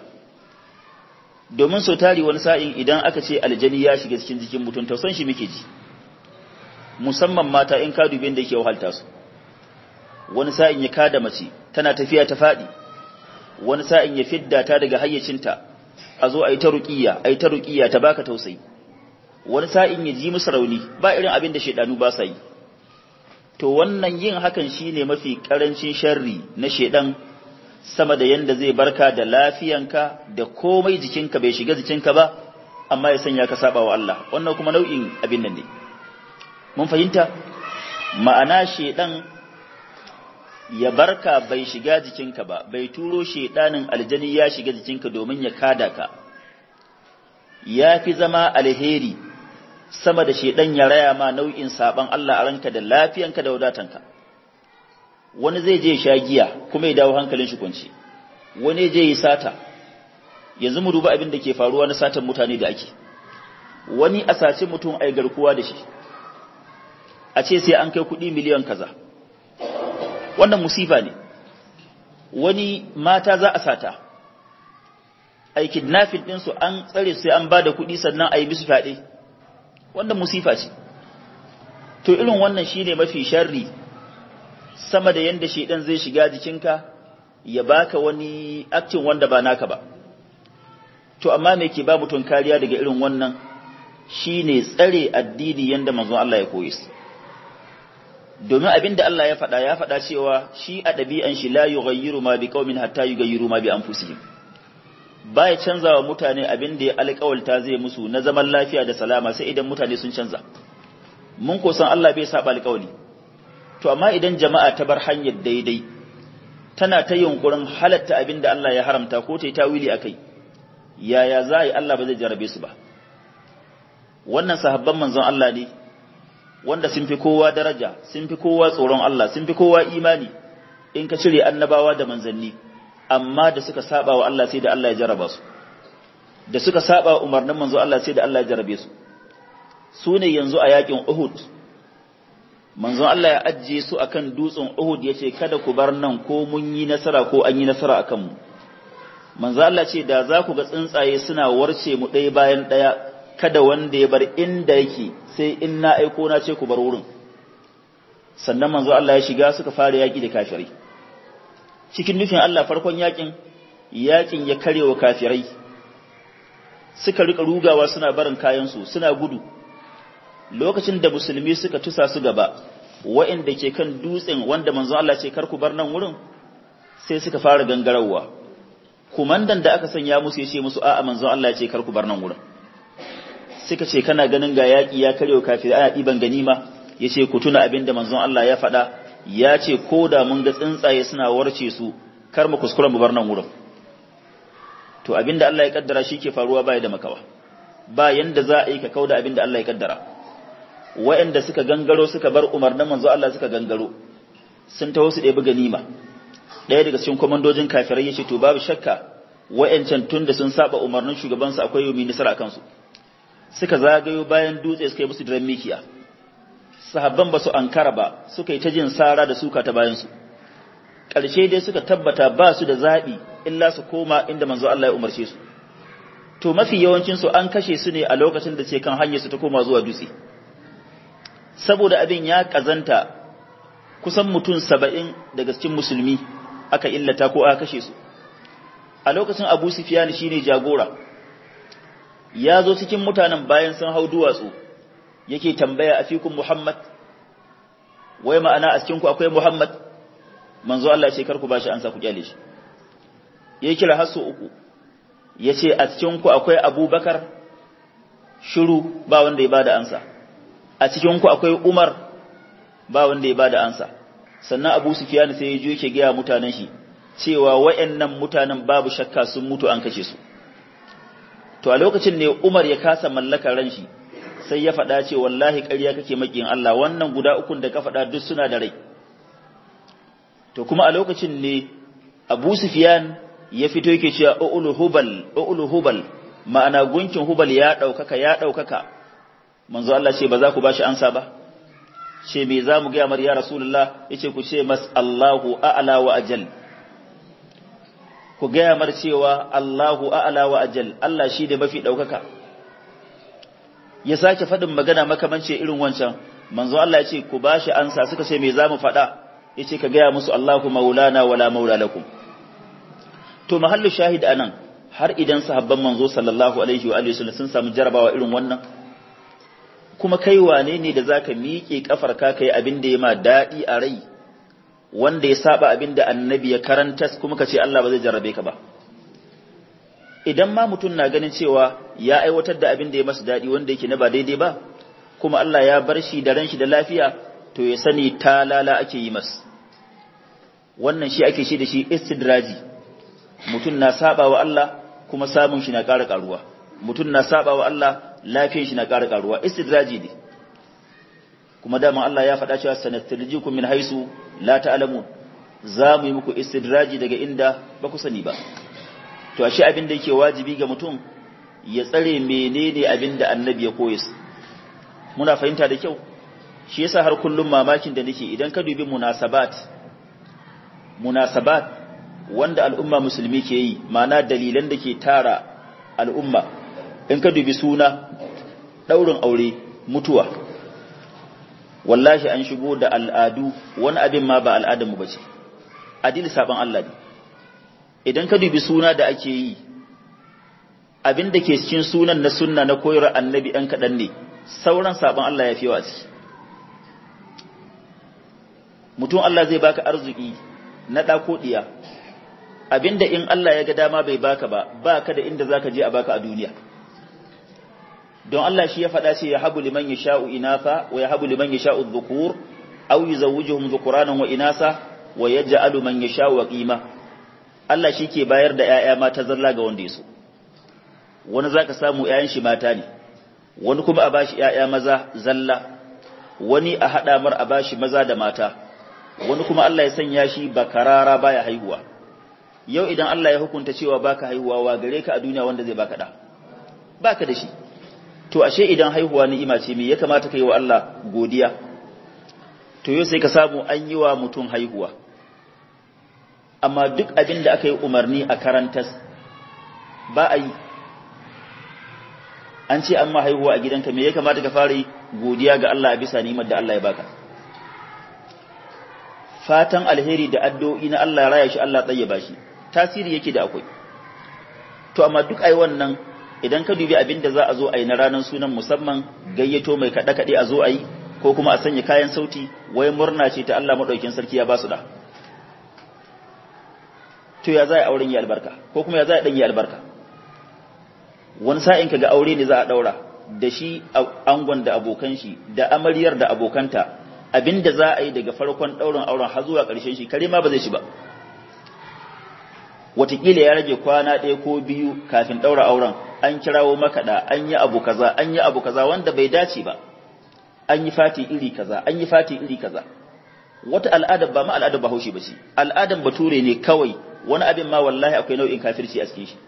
domin so tari wani sa'in idan aka ce aljani ya shiga cikin jikin mutum tausan shi muke ji musamman mata in ka dubin da yake wahalta su wani sa'in ya kada mace tana tafiya ta faɗi wani sa'in ya fidda ta daga hayyacinta a zo a yi ta ruƙiya a yi ta ruƙiya ta baka tausayi wani sa'in ya ji musu rauni ba irin abin da shaidanu ba sa yi to wannan yin hakan shine mafi karancin sharri na shaidan sama da yanda zai barka da lafiyanka da komai jikinka bai shiga jikinka ba amma ya sanya ka saba wa Allah wannan kuma nau'in abin nan ne mun fahimta ma'ana shedan ya barka bai shiga jikinka ba bai turo shedanin aljani ya shiga jikinka domin ya kada ka ya fi zama alheri sama da shedan ya raya ma nau'in saban Allah a ranka da lafiyanka da wadatanka wani zai je sha giya kuma ya dawo hankalin shi kunci wani je yi sata yanzu mu duba abin da ke faruwa na satan mutane da ake wani a sace mutum ai garkuwa da shi a ce sai an kai kuɗi miliyan kaza wannan musifa ne wani mata za a sata ai kidnapping ɗinsu an tsare sai an ba da kuɗi sannan a yi musu fyaɗe wannan musifa ce to irin wannan shine mafi sharri sama da yanda shedan zai shiga jikinka ya baka wani aktin wanda ba naka ba to amma me ke ba mutum kariya daga irin wannan shine tsare addini yanda manzon Allah ya koyi su domin abinda Allah ya faɗa ya faɗa cewa shi a ɗabi'an shi la yughayyiru ma biqaumin hatta yughayyiru ma bi anfusihim baya canza wa mutane abin da ya alƙawalta zai musu na zaman lafiya da salama sai idan mutane sun canza mun ko san Allah bai saba alƙawali to amma idan jama'a ta bar hanyar daidai tana ta yunkurin halatta abin da Allah ya haramta ko ta yi tawili akai yaya za yi Allah ba zai jarabe su ba wannan sahabban manzon Allah ne wanda sun fi kowa daraja sun fi kowa tsoron Allah sun fi kowa imani in ka cire annabawa da manzanni amma da suka saba wa Allah sai da Allah ya jaraba su da suka saba wa umarnin manzo Allah sai da Allah ya jarabe su su ne yanzu a yakin Uhud manzo Allah ya ajiye su akan dutsen Uhud yace kada ku bar nan ko mun yi nasara ko an yi nasara akan mu manzo Allah ce da za ku ga tsuntsaye suna warce mu ɗaya bayan ɗaya kada wanda ya bar inda yake sai in na aiko na ce ku bar wurin sannan manzo Allah ya shiga suka fara yaki da kafirai cikin nufin Allah farkon yakin yakin ya karewa kafirai suka rika rugawa suna barin kayansu suna gudu lokacin da musulmi suka tusa su gaba wa'inda ke kan dutsen wanda manzo Allah ce kar ku bar nan wurin sai suka fara gangarawa kumandan da aka sanya musu yace musu a'a manzo Allah ya ce kar ku bar nan wurin suka ce kana ganin ga yaki ya karewa kafirai ana diban ganima yace ku tuna abin da manzon Allah ya faɗa ya ce ko da mun ga tsuntsaye suna warce su kar mu kuskura mu bar nan wurin to abinda Allah ya kaddara shi ke faruwa baya da makawa ba yanda za a yi ka kauda abinda Allah ya kaddara wa'anda suka gangaro suka bar umarnin manzo Allah suka gangaro sun taho su ɗebi ganima ɗaya daga cikin komandojin kafirai ya ce to babu shakka wa'ancan tun da sun saba umarnin shugabansu akwai yomi nasara kansu suka zagayo bayan dutse suka yi musu diran mikiya sahabban ba su ankara ba suka yi ta jin sara da suka ta bayansu ƙarshe dai suka tabbata ba su da zaɓi illa su koma inda manzo Allah ya umarce su to mafi yawancinsu an kashe su ne a lokacin da ce kan hanyar su ta koma zuwa dutse saboda abin ya ƙazanta kusan mutum saba'in daga cikin musulmi aka illata ko aka kashe su a lokacin abu sufiyani shine jagora ya zo cikin mutanen bayan sun hau duwatsu yake tambaya a fikun Muhammad, wai ma'ana a cikinku akwai Muhammad, manzo Allah ce karku ba shi ansa ku kyale shi. Ya kira hasso uku, ya ce a cikinku akwai Abubakar, shiru ba wanda ya bada ansa, a cikinku akwai Umar, ba wanda ya bada ansa. Sannan Abu Sufyan sai ya je yake gaya mutanen shi, cewa wa'yannan mutanen babu shakka sun mutu an kashe su. To a lokacin ne Umar ya kasa mallakar ran shi, sai ya faɗa ce wallahi ƙarya kake makin Allah wannan guda ukun da ka faɗa duk suna da rai to kuma a lokacin ne Abu Sufyan ya fito yake cewa ulu hubal ulu hubal ma'ana gunkin hubal ya ɗaukaka ya ɗaukaka manzo Allah ce ba za ku bashi ansa ba ce me za mu ga mar ya rasulullah yace ku ce mas Allahu a'la wa ajal ku ga mar cewa Allahu a'la wa ajal Allah shi da mafi ɗaukaka ya sake faɗin magana makamance irin wancan manzo Allah ya ce ku bashi ansa suka ce me zamu faɗa yace ka gaya musu Allahu maulana wala maula lakum to mahallu shahid anan har idan sahabban manzo sallallahu alaihi wa alihi wasallam sun samu jarabawa irin wannan kuma kai wane ne da zaka miƙe kafar ka kai abin da ya ma daɗi a rai wanda ya saba abin da annabi ya karanta kuma ka ce Allah ba zai jarrabe ka ba idan ma mutum na ganin cewa ya aiwatar da abin da ya masa daɗi wanda yake na ba daidai ba kuma Allah ya bar shi da ran shi da lafiya to ya sani talala ake yi masa wannan shi ake shi da shi istidraji mutum na saba wa Allah kuma samun shi na ƙara ƙaruwa mutum na saba wa Allah lafiyar shi na ƙara ƙaruwa istidraji ne kuma dama Allah ya faɗa cewa sanastarjikum min haisu la ta'lamun za mu yi muku istidraji daga inda ba ku sani ba to ashe abin da yake wajibi ga mutum ya tsare menene abin da annabi ya koyi muna fahimta da kyau shi yasa har kullum mamakin da nake idan ka dubi munasabat munasabat wanda al'umma musulmi ke yi ma'ana dalilan da ke tara al'umma in ka dubi suna daurin aure mutuwa wallahi an shigo da al'adu wani abin ma ba al'adarmu ba ce adili saban Allah ne idan ka dubi suna da ake yi abin da ke cikin sunan na sunna na koyar annabi ɗan kaɗan ne sauran saban Allah ya fi yawa ciki mutum Allah zai baka arziki na ɗako ɗiya abinda in Allah ya ga dama bai baka ba baka da inda zaka je a baka a duniya don Allah shi ya faɗa ce ya habu liman yasha'u inafa wa ya habu liman yasha'u dhukur aw yuzawwijuhum dhukuranan wa inasa wa yaj'alu man yasha'u qima Allah shi ke bayar da ƴaƴa mata zalla ga wanda yaso wani zaka samu ƴaƴan shi mata ne wani kuma a bashi ƴaƴa maza zalla wani a hada mar a bashi maza da mata wani kuma Allah ya sanya shi bakarara baya haihuwa yau idan Allah ya hukunta cewa baka haihuwa wa gare ka a duniya wanda zai baka da baka da shi to ashe idan haihuwa ni'ima ce me ya kamata kai wa Allah godiya to yau sai ka samu an yi wa mutum haihuwa amma duk abin da aka yi umarni a karantas ba a yi an ce an ma haihuwa a gidanka me ya kamata ka fara yi godiya ga Allah a bisa ni'imar da Allah ya baka fatan alheri da addu'o'i na Allah ya raya shi Allah tsayyaba shi tasiri yake da akwai to amma duk ai wannan idan ka dubi abin da za a zo a yi na ranar sunan musamman gayyato mai kaɗe-kaɗe a zo a yi ko kuma a sanya kayan sauti wai murna ce ta Allah maɗaukin sarki ya ba su da to ya za a auren yi albarka ko kuma ya za a ɗan yi albarka wani sa'in ka ga aure ne za a ɗaura da shi angon da abokan shi da amaryar da abokanta abin da za a yi daga farkon ɗaurin auren har zuwa ƙarshen shi kare ma ba zai shi ba watakila ya rage kwana ɗaya ko biyu kafin ɗaura auren an kirawo makaɗa an yi abu kaza an yi abu kaza wanda bai dace ba an yi fati iri kaza an yi fati iri kaza wata al'adar ba ma al'adar bahaushe ba ce al'adar bature ne kawai wani abin ma wallahi akwai nau'in kafirci a cikin shi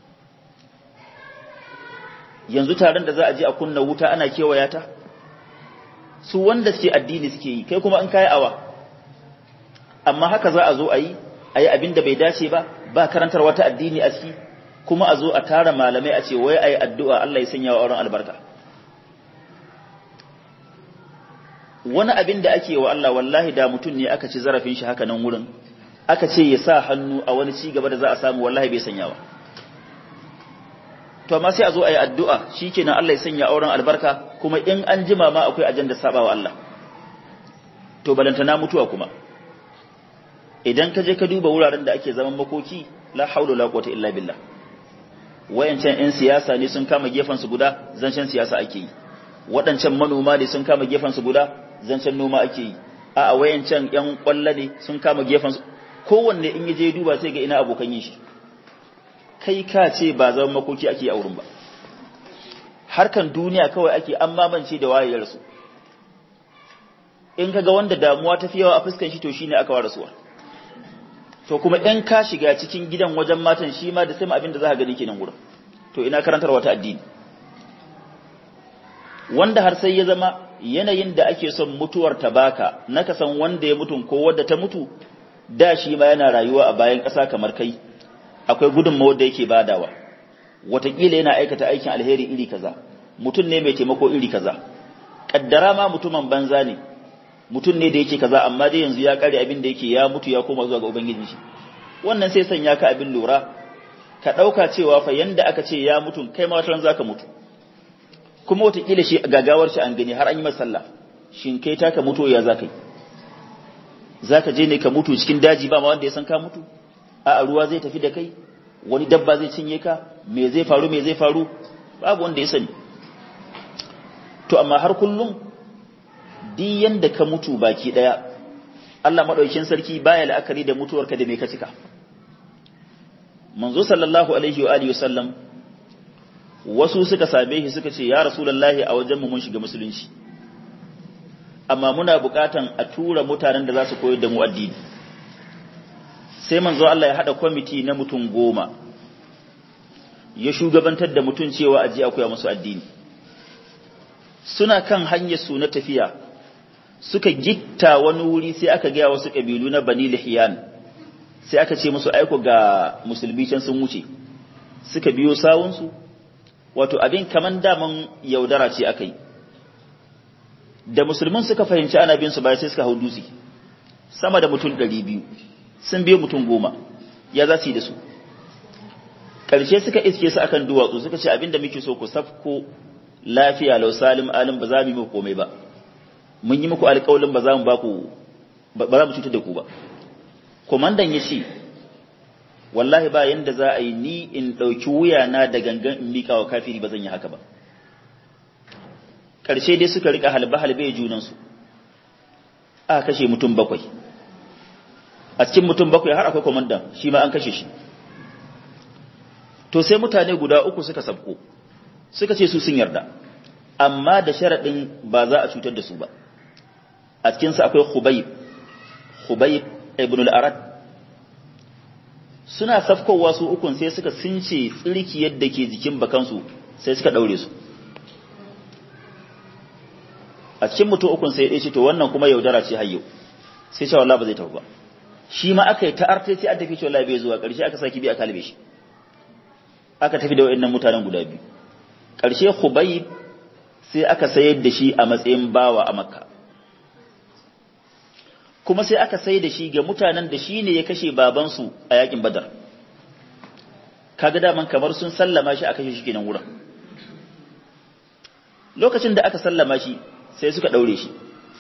yanzu taron da za a je a kunna wuta ana kewaya ta su wanda suke addini suke yi kai kuma an kai awa amma haka za a zo a yi a yi abin da bai dace ba ba karantar wata addini a ciki kuma a zo a tara malamai a ce wai a yi addu'a Allah ya sanya wa auren albarka wani abin da ake wa Allah wallahi da mutum ne aka ci zarafin shi haka nan wurin aka ce ya sa hannu a wani ci gaba da za a samu wallahi bai sanya ba to amma sai a zo a yi addu'a shi kenan Allah ya sanya auren albarka kuma in an jima ma akwai ajanda saba wa Allah to balantana mutuwa kuma idan ka je ka duba wuraren da ake zaman makoki la haula la quwwata illa billah wayancan yan siyasa ne sun kama gefen su guda zancen siyasa ake yi waɗancan manoma ne sun kama gefen su guda zancen noma ake yi a wayancan yan kwalla ne sun kama gefen su kowanne in yaje duba sai ga ina abokan yin shi kai ka ce ba zaman makoki ake a wurin ba harkan duniya kawai ake an mamance da wayar su in kaga wanda damuwa ta fi yawa a fuskan shi to shine aka wa rasuwa to kuma in ka shiga cikin gidan wajen matan shi ma da sai abin da za ka gani kenan gurin to ina karantar wata addini wanda har sai ya zama yanayin da ake son mutuwar ta baka na ka san wanda ya mutu ko wanda ta mutu da shi ma yana rayuwa a bayan ƙasa kamar kai akwai gudunmawar da yake badawa wataƙila yana aikata aikin alheri iri kaza mutum ne mai taimako iri kaza kaddara ma mutumin banza ne mutum ne da yake kaza amma dai yanzu ya kare abin da yake ya mutu ya koma zuwa ga ubangiji shi wannan sai sanya ka abin lura ka dauka cewa fa yanda aka ce ya mutu kai ma wataran zaka mutu kuma wataƙila shi gagawar shi an gani har an yi masa sallah shin kai ta ka mutu ya zaka yi zaka je ne ka mutu cikin daji ba ma wanda ya san ka mutu a ruwa zai tafi da kai wani dabba zai cinye ka me zai faru me zai faru babu wanda ya sani to amma har kullum duk yanda ka mutu baki daya Allah madaukakin sarki baya la'akari da mutuwarka da me ka cika manzo sallallahu alaihi wa alihi wasallam wasu suka same shi suka ce ya rasulullahi a wajen mu mun shiga musulunci amma muna bukatan a tura mutanen da za su koyar da mu addini sai manzo Allah ya hada kwamiti na mutum goma ya shugabantar da mutum cewa aje a koya musu addini suna kan hanyar su na tafiya suka gitta wani wuri sai aka gaya wasu kabilu na bani lihiyan sai aka ce musu aiko ga musulmi can sun wuce suka biyo sawunsu wato abin kaman daman yaudara ce aka yi da musulmin suka fahimci ana bin su baya sai suka hau dutse sama da mutum ɗari biyu sun biyo mutum goma ya za su yi da su ƙarshe suka iske su akan duwatsu suka ce abinda muke so ku safko lafiya lau salim alim ba za mu yi muku komai ba mun yi muku alƙawalin ba za mu ba ku ba za mu cutar da ku ba komandan ya ce wallahi ba yanda za a yi ni in ɗauki wuyana da gangan in miƙa wa kafiri ba zan yi haka ba ƙarshe dai suka riƙa halbe-halbe junansu a kashe mutum bakwai a cikin mutum bakwai har akwai kwamandan shi ma an kashe shi to sai mutane guda uku suka sabko suka ce su sun yarda amma da sharaɗin ba za a cutar da su ba a cikinsu akwai hubayib hubayib ibn al-arad suna safkowa su ukun sai suka since tsirki yadda ke jikin bakansu sai suka ɗaure su a cikin mutum ukun sai ya ce to wannan kuma yaudara ce hayyo sai cewa Allah ba zai tafi ba shi ma aka yi ta arte sai an tafi cewa Allah bai zuwa ƙarshe aka saki bi aka kalbe shi aka tafi da wayannan mutanen guda biyu ƙarshe Khubayb sai aka sayar da shi a matsayin bawa a Makka kuma sai aka sayar da shi ga mutanen da shi ne ya kashe babansu a yakin Badar kaga daman kamar sun sallama shi a kashe shi kenan wurin lokacin da aka sallama shi sai suka ɗaure shi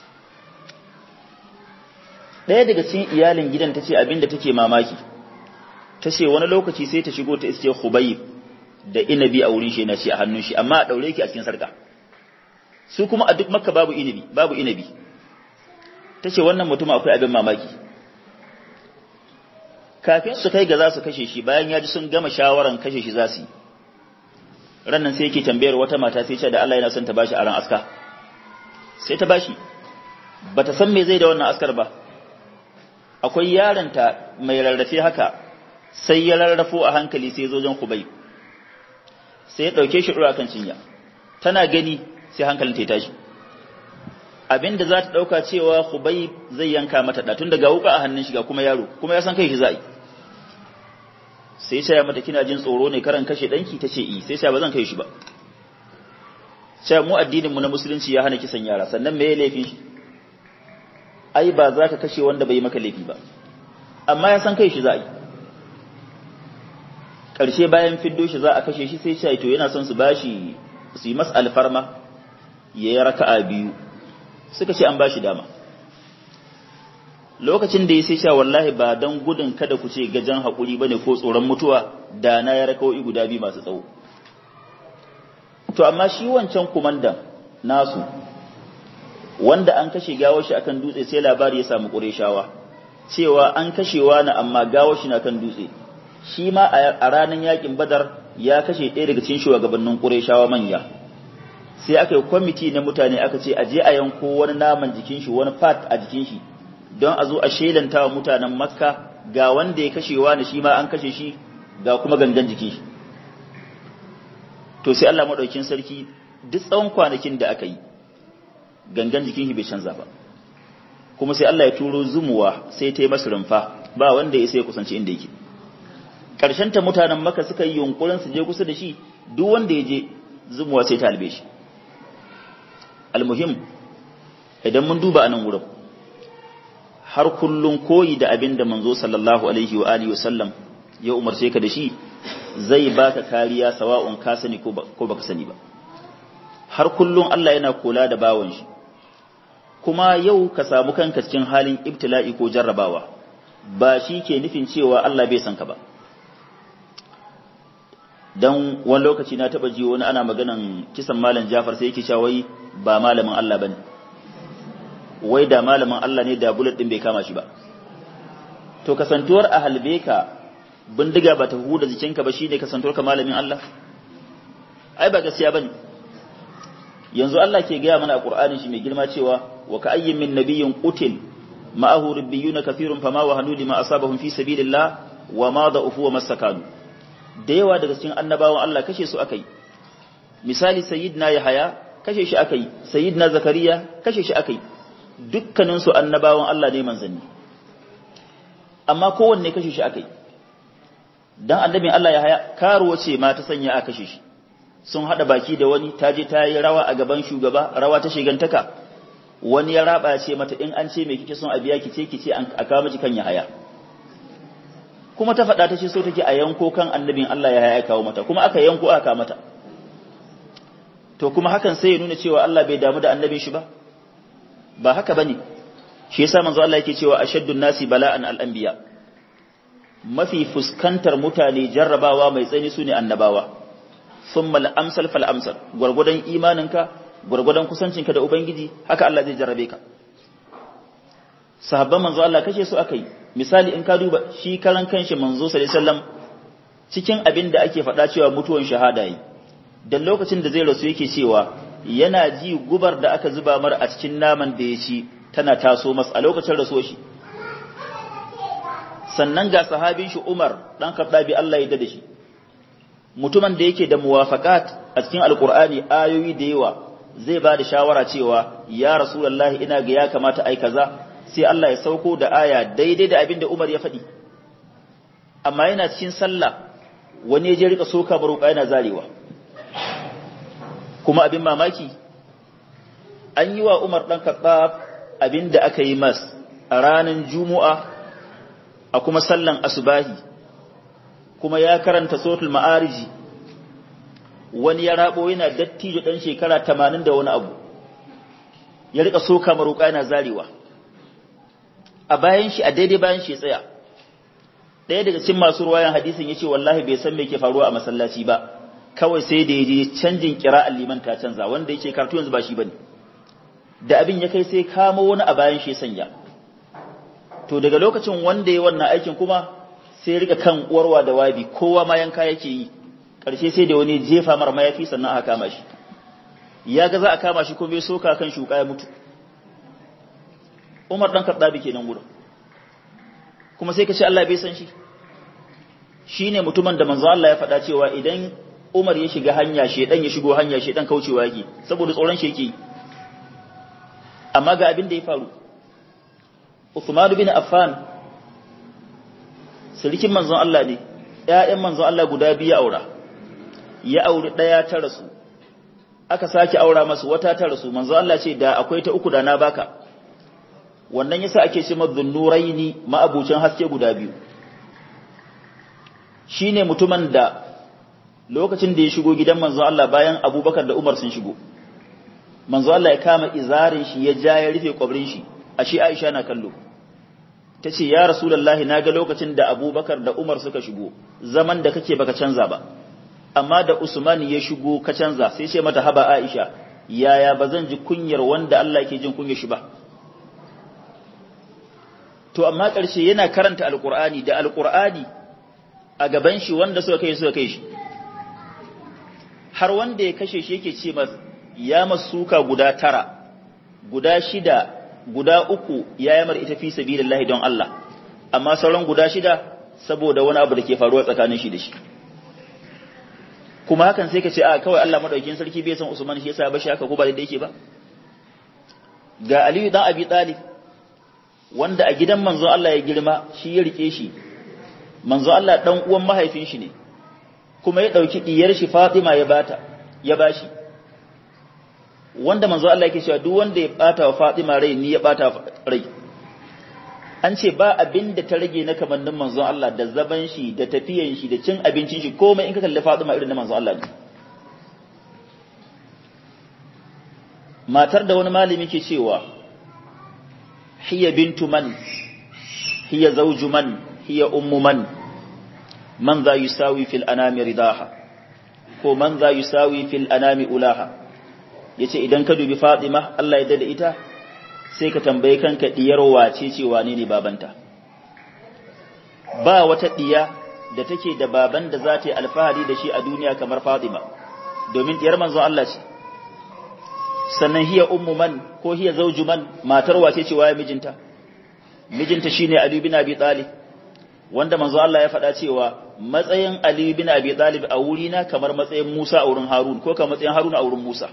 ɗaya daga cikin iyalin gidan ta ce abinda take mamaki ta ce wani lokaci sai ta shigo ta iske hubayi da inabi a wurin shi na shi a hannun shi amma a ɗaure ki a cikin sarka su kuma a duk makka babu inabi babu inabi ta ce wannan mutum akwai abin mamaki kafin su kai ga za su kashe shi bayan ya ji sun gama shawaran kashe shi za su yi rannan sai yake tambayar wata mata sai ce da Allah yana son ta bashi aran aska sai ta bashi bata san me zai da wannan askar ba akwai yaronta mai rarrafe haka sai ya rarrafo a hankali sai zo jan kubai sai ya dauke shi dura kan cinya tana gani sai hankalin ta tashi abinda za ta dauka cewa kubai zai yanka mata da tun daga wuka a hannun shi ga kuma yaro kuma ya san kai shi za'i sai ya mata kina jin tsoro ne karan kashe danki tace i sai ya ba zan kai shi ba sai mu addinin mu na musulunci ya hana kisan yara sannan me ya laifin shi ai ba za ka kashe wanda bai maka laifi ba amma ya san kai shi za a yi ƙarshe bayan fiddo shi za a kashe shi sai ce to yana son su bashi su yi masa alfarma ya yi raka'a biyu suka ce an bashi dama lokacin da ya sai sha wallahi ba don gudun kada ku ce gajen haƙuri ba ne ko tsoron mutuwa da na ya raka'o'i guda biyu masu tsawo to amma shi wancan kumandan nasu wanda an kashe gawar shi akan dutse sai labari ya samu ƙureshawa cewa an kashewa na amma gawar shi na kan dutse shi ma a ranar yakin badar ya kashe ɗaya daga cikin shugabannin ƙureshawa manya sai aka yi kwamiti na mutane aka ce a je a yanko wani naman jikin shi wani fat a jikin shi don a zo a shelanta wa mutanen makka ga wanda ya kashewa na shi ma an kashe shi ga kuma gangan jikin shi to sai Allah maɗaukin sarki duk tsawon kwanakin da aka yi gangan jikin shi bai canza ba kuma sai Allah ya turo zumuwa sai ta yi masa rumfa ba wanda ya sai kusanci inda yake ƙarshen ta mutanen maka suka yi yunkurin su je kusa da shi duk wanda ya je zumuwa sai ta albe shi almuhim idan mun duba anan wurin har kullun koyi da abin da manzo sallallahu alaihi wa alihi wasallam ya umarce ka da shi zai baka kariya sawa'un ka sani ko baka sani ba har kullun Allah yana kula da bawon shi kuma yau ka samu kanka cikin halin ibtila'i ko jarrabawa ba shi ke nufin cewa Allah bai san ka ba dan wani lokaci na taba ji wani ana maganan kisan malam Jafar sai yake cewa wai ba malamin Allah bane wai da malamin Allah ne da bullet din bai kama shi ba to kasantuwar a halbe ka bindiga ba ta huda jikinka ba shine kasantuwar ka malamin Allah ai ba gaskiya bane yanzu Allah ke gaya mana a Qur'anin shi mai girma cewa wa ka ayyin min nabiyyin qutil ma'ahu rabbiyuna kathirun fama wa hanu lima asabahum fi sabilillah wa ma da'ufu wa masakanu da yawa daga cikin annabawan Allah kashe su akai misali sayyidina Yahaya kashe shi akai sayyidina Zakariya kashe shi akai dukkanin su annabawan Allah ne manzanni amma kowanne kashe shi akai dan annabin Allah Yahaya karuwa ce ma ta sanya a kashe shi sun hada baki da wani ta je ta yi rawa a gaban shugaba rawa ta shigantaka wani ya raba ce mata in an ce me kike son a biya ki ce ki ce a kawo miki kan Yahaya kuma ta faɗa ta ce so take a yanko kan annabin Allah ya ya kawo mata kuma aka yanko aka mata to kuma hakan sai ya nuna cewa Allah bai damu da annabin shi ba ba haka bane shi yasa manzo Allah yake cewa ashaddun nasi bala'an al-anbiya mafi fuskantar mutane jarrabawa mai tsani sune annabawa thumma al-amsal fal amsal gurgudan imaninka gurgudan kusancinka da ubangiji haka Allah zai jarrabe ka sahabban manzo Allah kashe su akai misali in ka duba shi karan kanshi manzo sallallahu alaihi wasallam cikin abin da ake faɗa cewa mutuwan shahada yi dan lokacin da zai rasu yake cewa yana ji gubar da aka zuba mar a cikin naman da ya ci tana taso masa a lokacin rasuwar shi sannan ga sahabin shi Umar dan Khattabi Allah ya da shi mutumin da yake da muwafaqat a cikin alqur'ani ayoyi da yawa zai ba da shawara cewa ya rasulullahi ina ga ya kamata ai kaza sai Allah ya sauko da aya daidai da abin da Umar ya faɗi amma yana cikin sallah wani ya je rika soka baruka yana zarewa kuma abin mamaki an yi wa Umar dan Khattab abin da aka yi mas a ranar Juma'a a kuma sallan asubahi kuma ya karanta suratul ma'ariji wani ya rabo yana dattijo dan shekara 80 da wani abu ya rika soka maruka yana zarewa a bayan shi a daidai bayan shi tsaya ɗaya daga cikin masu ruwayan hadisin yace wallahi bai san me ke faruwa a masallaci ba kawai sai da yaje canjin kira'an liman ta canza wanda yake karatu yanzu ba shi bane da abin ya kai sai kamo wani a bayan shi sanya to daga lokacin wanda ya wannan aikin kuma sai rika kan uwarwa da wabi kowa ma yanka yake yi karshe sai da wani jefa mara mayafi sannan aka kama shi ya ga za a kama shi kuma bai soka kan shuka ya mutu Umar dan Khattabi kenan gurin kuma sai ka ce Allah bai san shi shine mutumin da manzo Allah ya faɗa cewa idan Umar ya shiga hanya shedan ya shigo hanya shedan kaucewa yake saboda tsoron shi yake amma ga abin da ya faru Uthman bin Affan sirikin manzon Allah ne ƴaƴan manzon Allah guda biyu aura ya auri ɗaya ta rasu aka sake aura masu wata ta rasu manzon Allah ce da akwai ta uku da na baka wannan yasa ake ce madhunnuraini ma'abucin haske guda biyu shine mutumin da lokacin da ya shigo gidan manzo Allah bayan Abubakar da Umar sun shigo manzo Allah ya kama izarin shi ya ja ya rufe kwabrin shi ashe Aisha na kallo tace ya rasulullahi naga lokacin da Abubakar da Umar suka shigo zaman da kake baka canza ba amma da Usman ya shigo ka canza sai ce mata haba Aisha yaya bazan ji kunyar wanda Allah yake jin kunyar shi ba to amma ƙarshe yana karanta alƙur'ani da alƙur'ani a gaban shi wanda suka kai suka kai shi har wanda ya kashe shi yake ce mas ya masuka guda tara guda shida guda uku ya yamar ita fi sabilillahi don Allah amma sauran guda shida saboda wani abu da ke faruwa tsakanin shi da shi kuma hakan sai ka ce a kawai Allah madaukakin sarki bai san Usman shi yasa ba shi haka ko ba da yake ba ga Aliyu dan Abi Talib wanda a gidan manzo Allah ya girma shi ya rike shi manzo Allah dan uwan mahaifin shi ne kuma ya dauki diyar shi Fatima ya bata ya bashi wanda manzo Allah yake cewa duk wanda ya bata wa Fatima rai ni ya bata rai an ce ba abin da ta rage na kamannin manzo Allah da zaban shi da tafiyan shi da cin abincin shi komai in ka kalli Fatima irin na manzo Allah ne matar da wani malami ke cewa hiya bintu man hiya zawju man hiya ummu man man za yusawi fil anami ridaha ko man za yusawi fil anami ulaha yace idan ka dubi Fatima Allah ya dada ita sai ka tambaye kanka diyar wace ce wane ne babanta ba wata diya da take da baban da za ta yi alfahari da shi a duniya kamar Fatima domin diyar manzon Allah ce sannan hiya ummu man ko hiya zawju man matar wace ce waye mijinta mijinta shine Ali bin Abi Talib wanda manzo Allah ya faɗa cewa matsayin Ali bin Abi Talib a wurina kamar matsayin Musa a wurin Harun ko kamar matsayin Harun a wurin Musa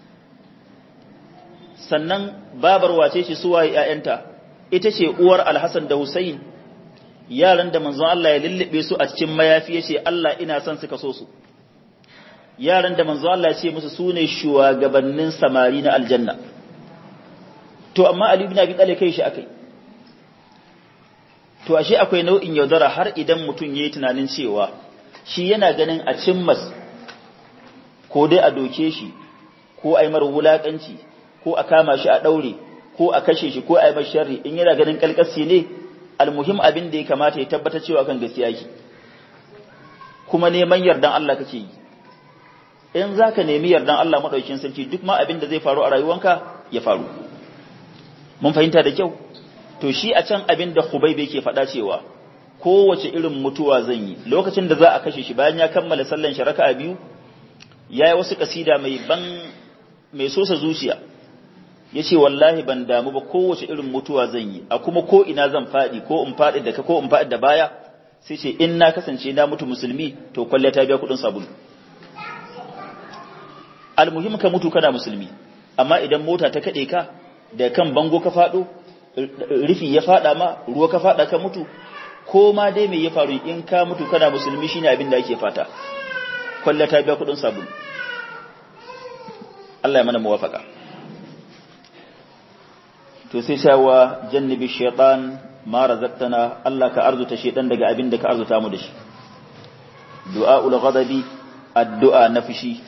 sannan babar wace ce su waye ƴaƴanta ita ce uwar Al-Hasan da Hussein yaran da manzo Allah ya lullube su a cikin mayafi yace Allah ina son su kaso su yaran da manzo Allah ya ce musu sune shugabannin samari na aljanna to amma Ali bin Abi Talib kai shi akai to ashe akwai nau'in yaudara har idan mutum yayi tunanin cewa shi yana ganin a cimmas ko dai a doke shi ko a yi mar wulakanci ko a kama shi a daure ko a kashe shi ko a yi mar sharri in yana ganin kalkasi ne almuhim abin da ya kamata ya tabbata cewa kan gaskiya ki kuma neman yardan Allah kake yi in zaka nemi yardan Allah madaukakin sarki duk ma abin da zai faru a rayuwanka ya faru mun fahimta da kyau to shi a can abin da Khubayb yake faɗa cewa kowace irin mutuwa zan yi lokacin da za a kashe shi bayan ya kammala sallan shi raka'a biyu yayi wasu kasida mai ban mai sosa zuciya yace wallahi ban damu ba kowace irin mutuwa zan yi a kuma ko ina zan faɗi ko in faɗi da ka ko in faɗi da baya sai ce in na kasance na mutu musulmi to kwalle ta biya kuɗin sabulu almuhim ka mutu kana musulmi amma idan mota ta kaɗe ka da kan bango ka faɗo rufi ya fada ma ruwa ka fada ka mutu ko ma dai me ya faru in ka mutu kana musulmi shine abin da ake fata kwalla ta biya kudin sabulu Allah ya mana muwafaka to sai shawa jannibi shaytan ma razaqtana Allah ka arzuta shaytan daga abin da ka arzuta mu da shi du'aul ghadabi addu'a na fushi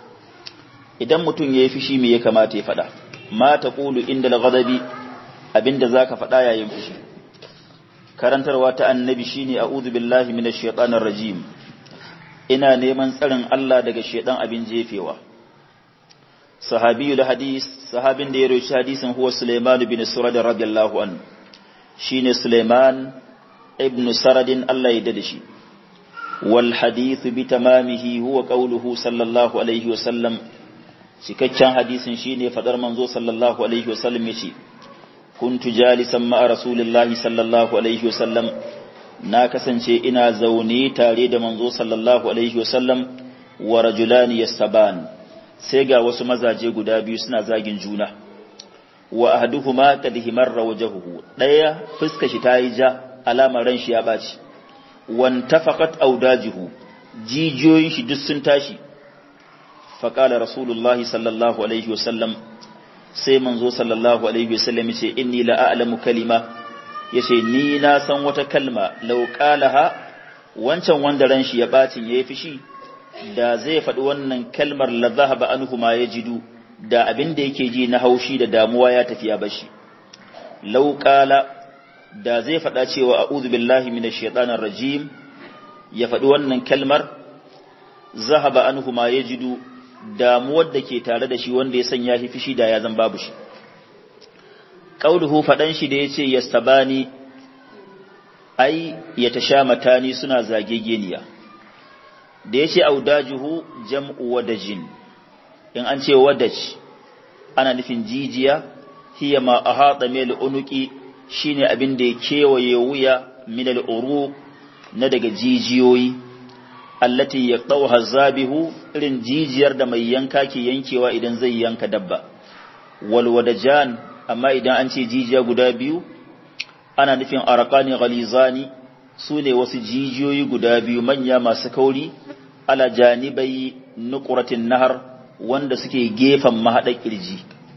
idan mutum yayi fushi me ya kamata ya fada ma taqulu inda al-ghadabi abinda zaka faɗa yayin fushi karantarwa ta annabi shine a'udhu billahi minash shaitanir rajim ina neman tsarin Allah daga shaitan abin jefewa sahabiyul hadis sahabin da ya roci hadisin huwa Sulaiman bin Surad radiyallahu anhu shine Sulaiman ibn Saradin Allah ya dade shi wal hadith bi tamamihi huwa qawluhu sallallahu alaihi wa sallam cikakken hadisin shine fadar manzo sallallahu alaihi wa sallam yace kuntu jalisan ma'a rasulillahi sallallahu alaihi wasallam na kasance ina zaune tare da manzo sallallahu alaihi wasallam wa rajulani yastaban sai ga wasu mazaje guda biyu suna zagin juna wa ahduhuma qad himarra wajhuhu daya fuska shi tayi ja alamar ran shi ya baci wan tafaqat audajihu jijiyoyin shi duk sun tashi faqala rasulullahi sallallahu alaihi wasallam sai manzo sallallahu alaihi wasallam yace inni la a'lamu kalima yace ni na san wata kalma law qalaha wancan wanda ran shi ya bacin yayi fishi da zai faɗi wannan kalmar la zahaba anhu ma yajidu da abin da yake ji na haushi da damuwa ya tafi ya bashi law qala da zai faɗa cewa a'udhu billahi minash shaitanir rajim ya faɗi wannan kalmar zahaba anhu ma yajidu damuwar da ke tare da shi wanda ya sanya shi fishi da ya zan babu shi qauluhu fadan shi da yace yastabani ai yatashamatani suna zagegeniya da yace audajuhu jam'u wadajin in an ce wadaj ana nufin jijiya hiya ma ahata mil unuki shine abin da ya kewaye wuya min al na daga jijiyoyi allati yaqtawha zabihu irin jijiyar da mai yanka ke yankewa idan zai yanka dabba wal wadajan amma idan an ce jijiya guda biyu ana nufin arqani ghalizani sune wasu jijiyoyi guda biyu manya masu kauri ala janibai nuqratin nahar wanda suke gefen mahadar kirji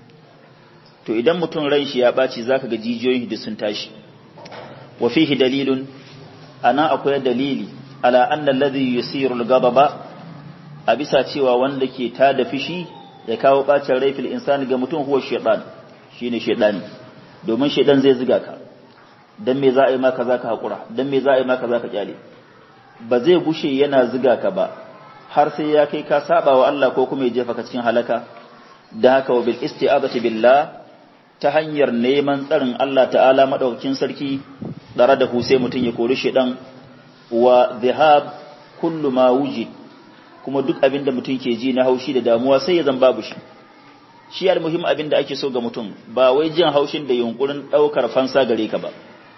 to idan mutum ran shi ya baci zaka ga jijiyoyin da sun tashi wa fihi dalilun ana akwai dalili ala anna alladhi yusiru al-ghadaba a bisa cewa wanda ke tada fishi ya kawo bacin rai fil insani ga mutum huwa shaytan shine shaytani domin shaytan zai ziga ka dan me za a yi maka zaka hakura dan me za a yi maka zaka kyale ba zai gushe yana ziga ka ba har sai ya kai ka saba wa Allah ko kuma ya jefa ka cikin halaka da haka wa bil isti'azati billah ta hanyar neman tsarin Allah ta'ala madaukakin sarki dare da hu sai mutun ya kori shedan wa dhahab kullu ma wujid kuma duk abin da mutum ke ji na haushi da damuwa sai ya zan babu shi shi almuhim abin da ake so ga mutum ba wai jin haushin da yunkurin daukar fansa gare ka ba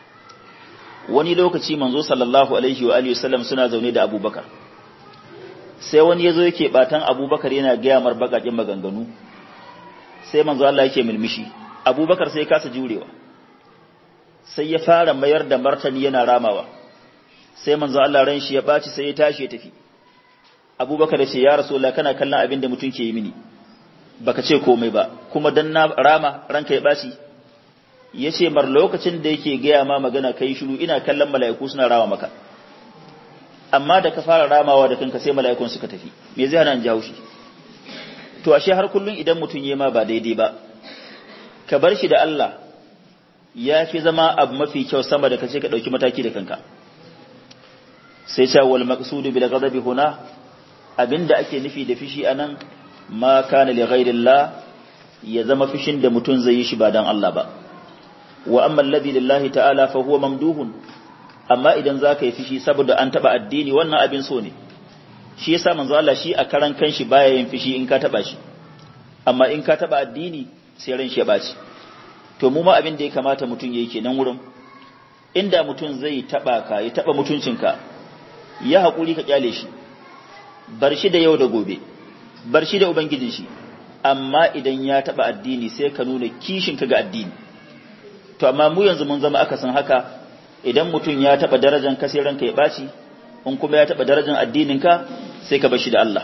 wani lokaci manzo sallallahu alaihi wa alihi wasallam suna zaune da abubakar sai wani yazo yake batan abubakar yana gaya mar bakakin maganganu sai manzo Allah yake milmishi abubakar sai kasa jurewa sai ya fara mayar da martani yana ramawa sai manzo Allah ran shi ya baci sai ya tashi ya tafi abubakar ya ce ya rasulullah kana kallon abin da mutum ke yi mini baka ce komai ba kuma dan na rama ranka ya baci ya ce mar lokacin da yake gaya ma magana kai shiru ina kallon mala'iku suna rama maka amma da ka fara ramawa da kanka sai mala'ikun suka tafi me zai hana in jawo shi to ashe har kullun idan mutum yayi ma ba daidai ba ka bar shi da Allah ya fi zama abu mafi kyau sama da kace ka dauki mataki da kanka sai ce wal maqsudu bil ghadabi huna abinda ake nufi da fishi anan ma kana li ghairillah ya zama fishin da mutum zai yi shi ba dan Allah ba wa amma alladhi lillahi ta'ala fa huwa mamduhun amma idan zaka yi fishi saboda an taba addini wannan abin so ne shi yasa manzo Allah shi a karan kanshi baya yin fishi in ka taba shi amma in ka taba addini sai ran shi ya baci to mu ma abin da ya kamata mutum yayi kenan wurin inda mutum zai taba ka ya taba mutuncinka ya hakuri ka kyale shi bar shi da yau da gobe bar shi da ubangijin shi amma idan ya taba addini sai ka nuna kishin ka ga addini to amma mu yanzu mun zama akasin haka idan mutum ya taba darajar ka sai ranka ya baci in kuma ya taba darajar addinin ka sai ka bar shi da Allah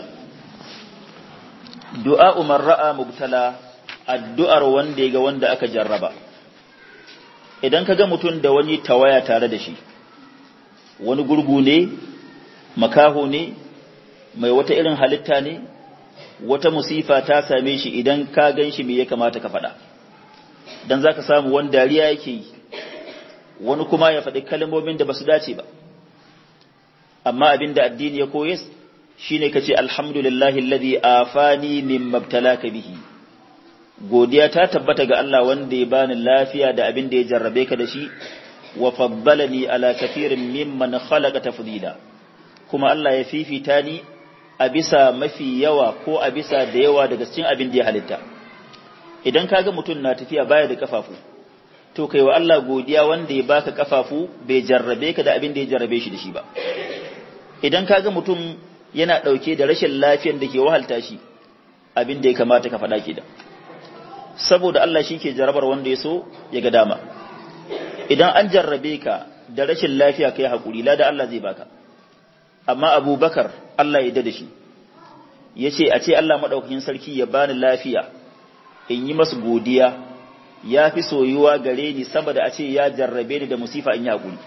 du'a umar ra'a mubtala addu'ar wanda ya ga wanda aka jarraba idan ka ga mutum da wani tawaya tare da shi wani gurgu ne makaho ne mai wata irin halitta ne wata musifa ta same shi idan ka gan shi me ya kamata ka faɗa dan zaka samu wani dariya yake yi wani kuma ya faɗi kalmomin da basu dace ba amma abin da addini ya koyes shine kace alhamdulillahi alladhi afani mimma ibtalaka bihi godiya ta tabbata ga Allah wanda ya bani lafiya da abin da ya jarrabe ka da shi wa faddalani ala kathirin mimman khalaqa tafdila kuma Allah ya fifita ni a bisa mafi yawa ko a bisa da yawa daga cikin abin da ya halitta idan kaga mutum na tafiya baya da kafafu to kai wa Allah godiya wanda ya baka kafafu bai jarrabe ka da abin da ya jarrabe shi da shi ba idan kaga mutum yana dauke da rashin lafiyar da ke wahalta shi abin da ya kamata ka faɗa ke da saboda Allah shi ke jarrabar wanda ya so ya ga dama idan an jarrabe ka da rashin lafiya kai haƙuri lada Allah zai baka amma abubakar Allah ya da shi ya ce a ce Allah maɗaukakin sarki ya bani lafiya in yi masu godiya ya fi soyuwa gare ni saboda a ce ya jarrabe ni da musifa in yi haƙuri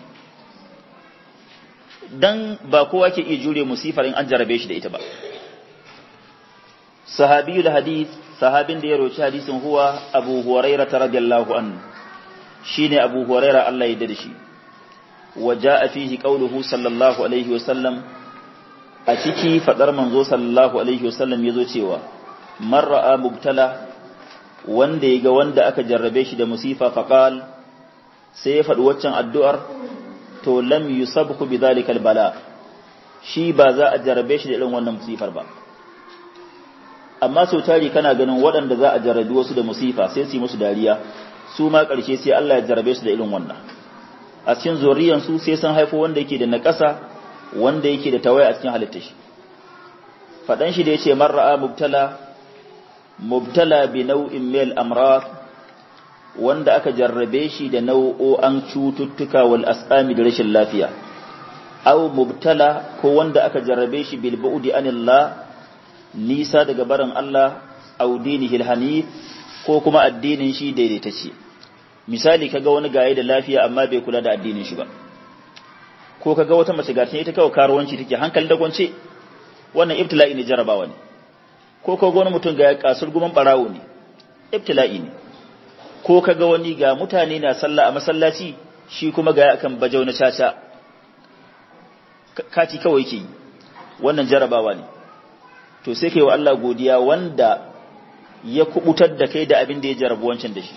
dan ba kowa ke iya jure musifar in an jarrabe shi da ita ba sahabiyul hadith sahabin da ya roci hadisin huwa abu huraira radiyallahu anhu shine abu huraira Allah ya da shi wa jaa fihi qawluhu sallallahu alaihi wa sallam a ciki fadar manzo sallallahu alaihi wa sallam yazo cewa man ra'a mubtala wanda yaga wanda aka jarrabe shi da musifa faqal sai ya faɗi waccan addu'ar to lam yusabhu bidhalika albala shi ba za a jarrabe shi da irin wannan musifar ba amma sau tari kana ganin waɗanda za a jarrabi wasu da musifa sai su yi musu dariya su ma ƙarshe sai Allah ya jarrabe su da irin wannan a cikin zuriyan su sai san haifo wanda yake da naƙasa wanda yake da tawaya a cikin halittar shi faɗan shi da yace man ra'a mubtala mubtala bi nau'in mil amrad wanda aka jarrabe shi da nau'o'an cututtuka wal asqami da rashin lafiya aw mubtala ko wanda aka jarrabe shi bil bu'di anillah nisa daga barin Allah aw dinihil hanif ko kuma addinin shi daidaitacce misali kaga wani gaye da lafiya amma bai kula da addinin shi ba ko kaga wata mace ga ita kawai karuwanci take hankali da kwance wannan ibtila'i ne jarabawa ne ko kaga wani mutum ga kasur guman barawo ne ibtila'i ne ko kaga wani ga mutane na sallah a masallaci shi kuma ga akan bajau na caca kati kawai yake yi wannan jarabawa ne to sai kai wa Allah godiya wanda ya kubutar da kai da abin da ya jarabu wancan da shi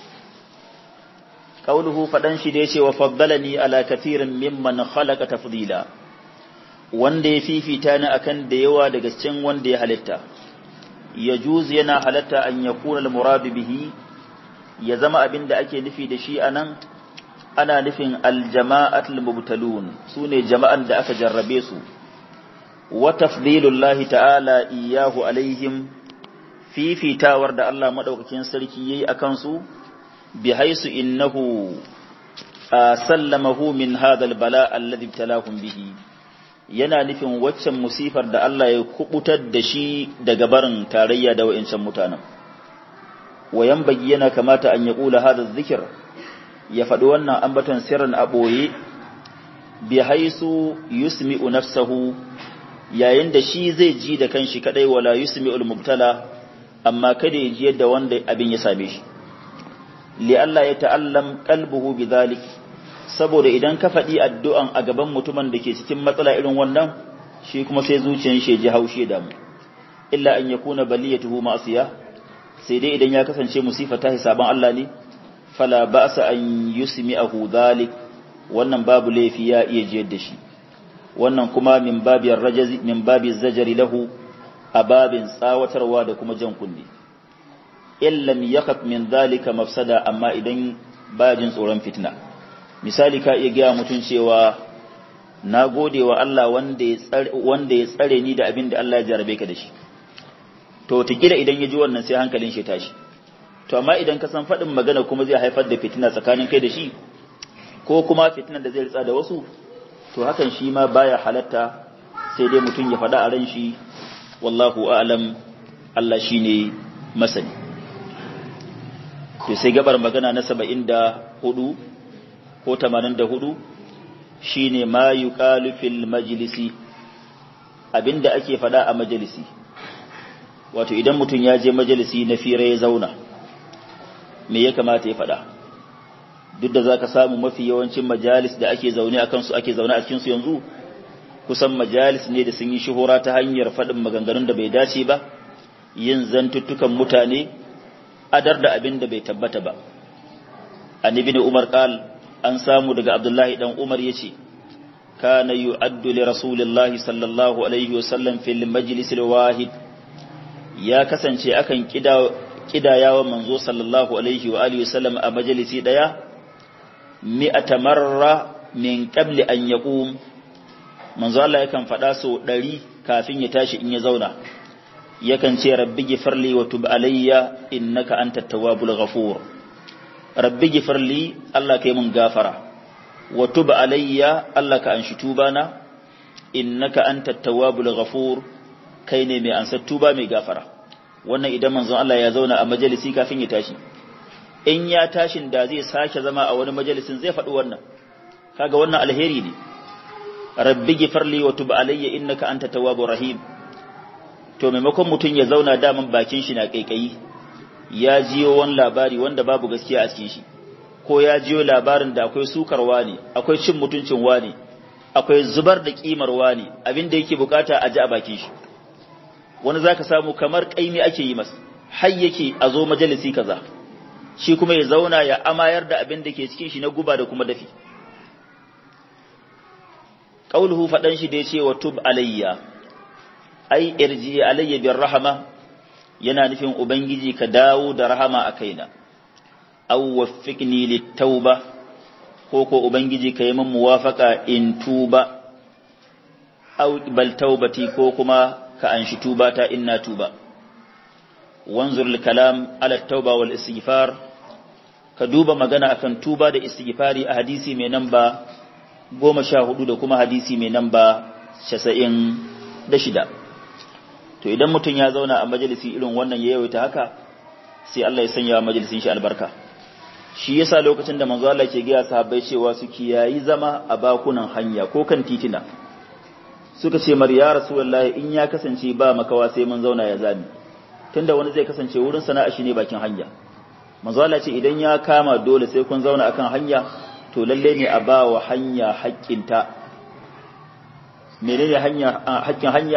qauluhu fadan shi da yace wa faddalani ala kathirin mimman khalaqa tafdila wanda ya fifita ni akan da yawa daga cikin wanda ya halitta ya juzu yana halatta an yakuna al-murad bihi ya zama abin da ake nufi da shi anan ana nufin aljama'atul mubtalun sune jama'an da aka jarrabe su wa tafdilullahi ta'ala iyahu alaihim fifitawar da Allah madaukakin sarki yayi akan su bi haisu innahu sallamahu min hadha albala alladhi ibtalahum bihi yana nufin waccan musifar da Allah ya kubutar da shi daga barin tarayya da wa'incan mutanen wayan yana kamata an yaqula hadha dhikr ya faɗi wannan ambaton sirrin a ɓoye bi haisu yusmi'u nafsahu yayin da shi zai ji da kanshi kadai wala yusmi'ul mubtala amma kada ya ji yadda wanda abin ya same shi li Allah ya ta'allam qalbuhu bidhalik saboda idan ka faɗi addu'an a gaban mutumin da ke cikin matsala irin wannan shi kuma sai zuciyar shi ji haushi da mu illa an yakuna baliyatuhu ma'siya sai dai idan ya kasance musifa ta hisaban Allah ne fala ba'sa an yusmi'ahu dhalik wannan babu laifi ya iya jiyar da shi wannan kuma min babiyar rajazi min babi zajari lahu a babin tsawatarwa da kuma jan kunne illam yakhaf min dhalika mafsada amma idan ba jin tsoron fitna misali ka iya gaya mutum cewa na gode wa Allah wanda ya tsare wanda ya tsare ni da abin da Allah ya jarabe ka da shi to tikira idan ya ji wannan sai hankalin shi tashi to amma idan ka san faɗin magana kuma zai haifar da fitina tsakanin kai da shi ko kuma fitinan da zai ritsa da wasu to hakan shi ma baya halatta sai dai mutum ya faɗa a ran shi wallahu a'lam Allah shine masani to sai gabar magana na 74 ko 84 shine ma yuqalu fil majlisi abinda ake faɗa a majalisi wato idan mutum ya je majalisi na fira ya zauna me ya kamata ya faɗa duk da za ka samu mafi yawancin majalis da ake zaune a kansu ake zaune a cikinsu yanzu kusan majalis ne da sun yi shuhura ta hanyar faɗin maganganun da bai dace ba yin zantuttukan mutane adar da abin da bai tabbata ba an ibn umar qal an samu daga abdullahi dan umar yace kana yu'addu li rasulillahi sallallahu alaihi wasallam fil majlis wahid ya kasance akan kida kidayawa manzo sallallahu alaihi wa alihi wasallam a majalisi daya mi'ata marra min qabli an yaqum manzo Allah yakan faɗa so ɗari kafin ya tashi in ya zauna yakan ce rabbi gifirli wa tub alayya innaka antat tawwabul ghafur rabbi gifirli Allah kai mun gafara wa tub alayya Allah ka anshi tubana innaka antat tawwabul ghafur kai ne mai ansar tuba mai gafara wannan idan manzon Allah ya zauna a majalisi kafin ya tashi in ya tashin da zai sake zama a wani majalisin zai faɗi wannan kaga wannan alheri ne rabbi gifirli wa tub alayya innaka anta tawwabur rahim to maimakon mutum ya zauna daman bakin shi na kaikayi ya jiyo wani labari wanda babu gaskiya a cikin shi ko ya jiyo labarin da akwai sukarwa ne akwai cin mutuncin wani akwai zubar da kimar wani abin da yake bukata a ji a bakin shi wani zaka samu kamar kaimi ake yi masa har yake a zo majalisi kaza shi kuma ya zauna ya amayar da abin da ke cikin shi na guba da kuma dafi qauluhu fadan shi da yace wa tub alayya ai irji alayya bir rahama yana nufin ubangiji ka dawo da rahama a kaina aw waffiqni littauba ko ko ubangiji ka yi min muwafaka in tuba aw bal taubati ko kuma ka anshi tuba ta inna tuba wanzur kalam ala tauba wal istighfar ka duba magana akan tuba da istighfari a hadisi mai namba goma sha hudu da kuma hadisi mai namba casa'in da shida to idan mutum ya zauna a majalisi irin wannan ya yawaita haka sai Allah ya sanya wa majalisin shi albarka shi yasa lokacin da manzo Allah ke gaya sahabbai cewa su kiyayi zama a bakunan hanya ko kan titina suka ce mar ya rasulullahi in ya kasance ba makawa sai mun zauna ya zami tunda wani zai kasance wurin sana'a shi ne bakin hanya manzo Allah ce idan ya kama dole sai kun zauna akan hanya to lalle ne a ba wa hanya haƙƙinta menene hanya haƙƙin hanya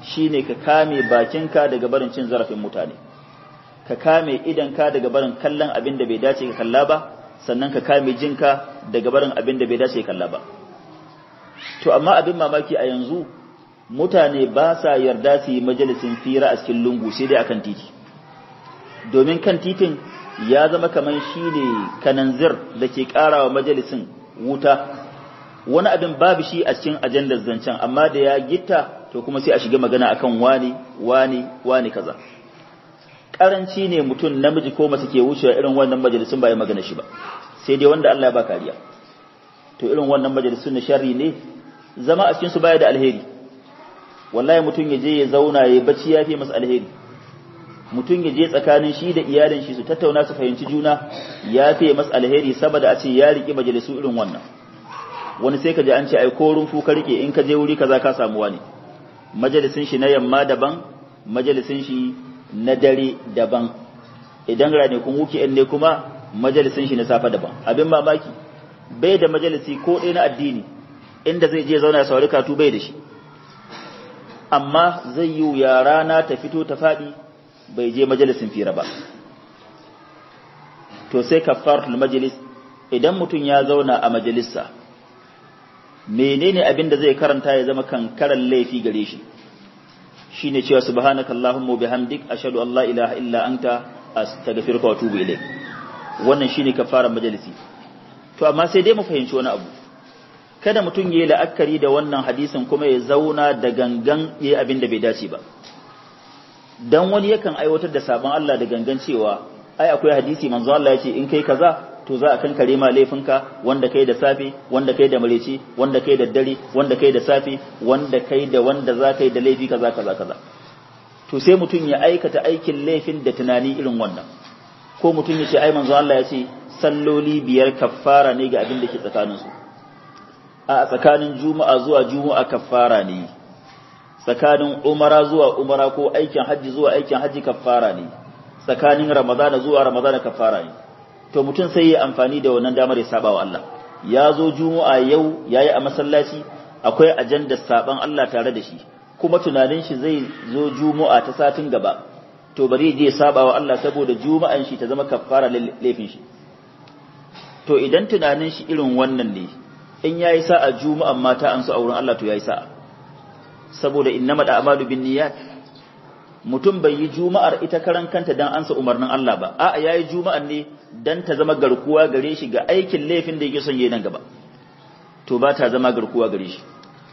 shine ka kame bakinka daga barin cin zarafin mutane ka kame idanka daga barin kallon abin da bai dace ka kalla ba sannan ka kame jinka daga barin abin da bai dace ka kalla ba to amma abin mamaki a yanzu mutane ba sa yarda su yi majalisin fira a cikin lungu sai dai akan titi domin kan titin ya zama kamar shi ne kananzir da ke karawa majalisin wuta wani abin babu shi a cikin ajandar zancen amma da ya gitta to kuma sai a shiga magana akan wani wani wani kaza karanci ne mutum namiji ko mace ke wucewa irin wannan majalisun ba ya magana shi ba sai dai wanda Allah ya ba kariya to irin wannan majalisun na sharri ne zama a cikin su baya da alheri wallahi mutum ya je ya zauna ya bacci ya fi masa alheri mutum ya je tsakanin shi da iyalin shi su tattauna su fahimci juna ya fi masa alheri saboda a ce ya riki majalisu irin wannan wani sai ka ji an ce ai ko rumfu ka rike in ka je wuri kaza ka samu wani majalisin shi na yamma daban majalisin shi na dare daban idan ranakun weekend ne kuma majalisin shi na safa daban abin mamaki bai da majalisi ko ɗaya na addini inda zai je zauna ya saurari katu bai da shi amma zai yi ya rana ta fito ta faɗi bai je majalisin fira ba to sai kafaratul majlis idan mutum ya zauna a majalisa menene abin da zai karanta ya zama kankaran laifi gare shi shine cewa subhanakallahumma bihamdik ashhadu an la ilaha illa anta astaghfiruka wa atubu ilayk wannan shine kafaran majalisi to amma sai dai mu fahimci wani abu kada mutum yayi la'akari da wannan hadisin kuma ya zauna da gangan yayi abin da bai dace ba dan wani yakan aiwatar da sabon Allah da gangan cewa ai akwai hadisi manzo Allah yace in kai kaza to za a kankare ma laifinka wanda kai da safe wanda kai da mareci wanda kai da dare wanda kai da safe wanda kai da wanda za kai da laifi kaza kaza kaza to sai mutum ya aikata aikin laifin da tunani irin wannan ko mutum ya ce ai manzo Allah ya ce salloli biyar kaffara ne ga abin da ke tsakanin su a tsakanin juma'a zuwa juma'a kaffara ne tsakanin umara zuwa umara ko aikin hajji zuwa aikin hajji kaffara ne tsakanin ramadana zuwa ramadana kaffara ne to mutum sai ya amfani da wannan damar ya saba wa Allah ya zo juma'a yau yayi a masallaci akwai ajandar saban Allah tare da shi kuma tunanin shi zai zo juma'a ta satin gaba to bari je saba wa Allah saboda juma'an shi ta zama kaffara laifin shi to idan tunanin shi irin wannan ne in yayi sa'a juma'an mata an su auren Allah to yayi sa'a saboda innamal a'malu binniyat mutum bai yi juma'ar ita karan kanta dan ansa umarnin Allah ba a'a yayi juma'an ne dan ta zama garkuwa gare shi ga aikin laifin da yake son yi nan gaba to ba ta zama garkuwa gare shi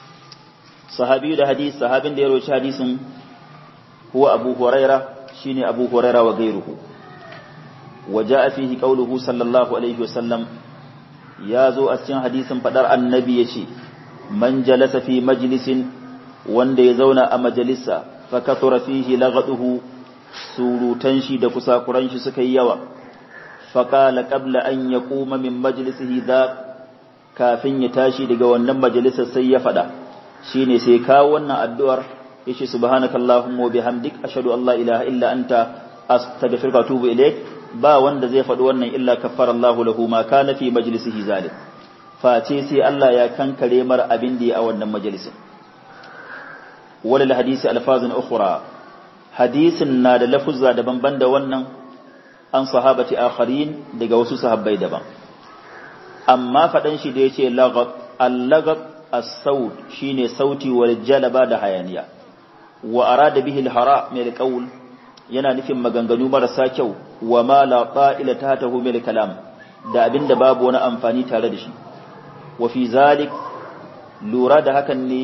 sahabi da hadis sahabin da ya roci hadisin huwa abu huraira shine abu huraira wa gairuhu wa jaa fihi qawluhu sallallahu alaihi wasallam ya zo a cikin hadisin fadar annabi yace man jalasa fi majlisin wanda ya zauna a majalisa fa kathura fihi laghaduhu surutan shi da kusakuran shi suka yi yawa fa qala qabla an yaquma min majlisihi dha kafin ya tashi daga wannan majalisar sai ya fada shine sai kawo wannan addu'ar yace subhanakallahumma wa bihamdik ashhadu an la ilaha illa anta astaghfiruka wa atubu ilaik ba wanda zai faɗi wannan illa kaffara Allahu lahu ma kana fi majlisihi zalim face sai Allah ya kankare mar abin da ya a wannan majalisin walil hadisi alfazun ukhra hadisin na da lafuzza daban-ban da wannan an sahabati akharin daga wasu sahabbai daban amma faɗan shi da yace lagab al-lagab as-saut shine sauti wal jalaba da hayaniya wa arada bihi al-hara min al-qawl yana nufin maganganu marasa kyau wa ma la qa'ila tahtahu min al-kalam da abinda babu wani amfani tare da shi wa fi zalik lura da hakan ne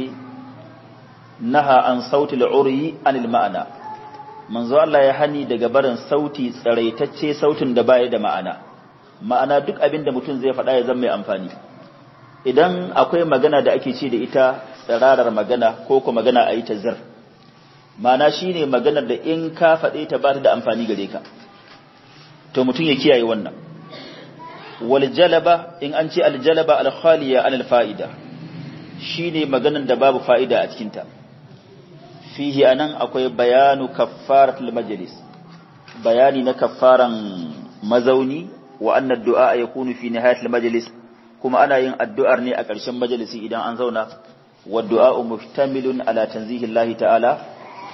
naha an sauti al-uri anil ma'ana manzo Allah ya hani daga barin sauti tsaraitacce sautin da baya da ma'ana ma'ana duk abinda mutum zai faɗa ya zama mai amfani idan akwai magana da ake ce da ita tsirarar magana ko kuma magana a yi ta zir ma'ana shine maganar da in ka faɗe ta ba ta da amfani gare ka to mutum ya kiyaye wannan wal jalaba in an ce al jalaba al khaliya an al fa'ida shine maganar da babu fa'ida a cikin ta fihi anan akwai bayanu kaffaratul majlis bayani na kaffaran mazauni wa anna du'a yakunu fi nihayatil majlis kuma ana yin addu'ar ne a ƙarshen majalisi idan an zauna wa du'a muhtamilun ala tanzihi Allah ta'ala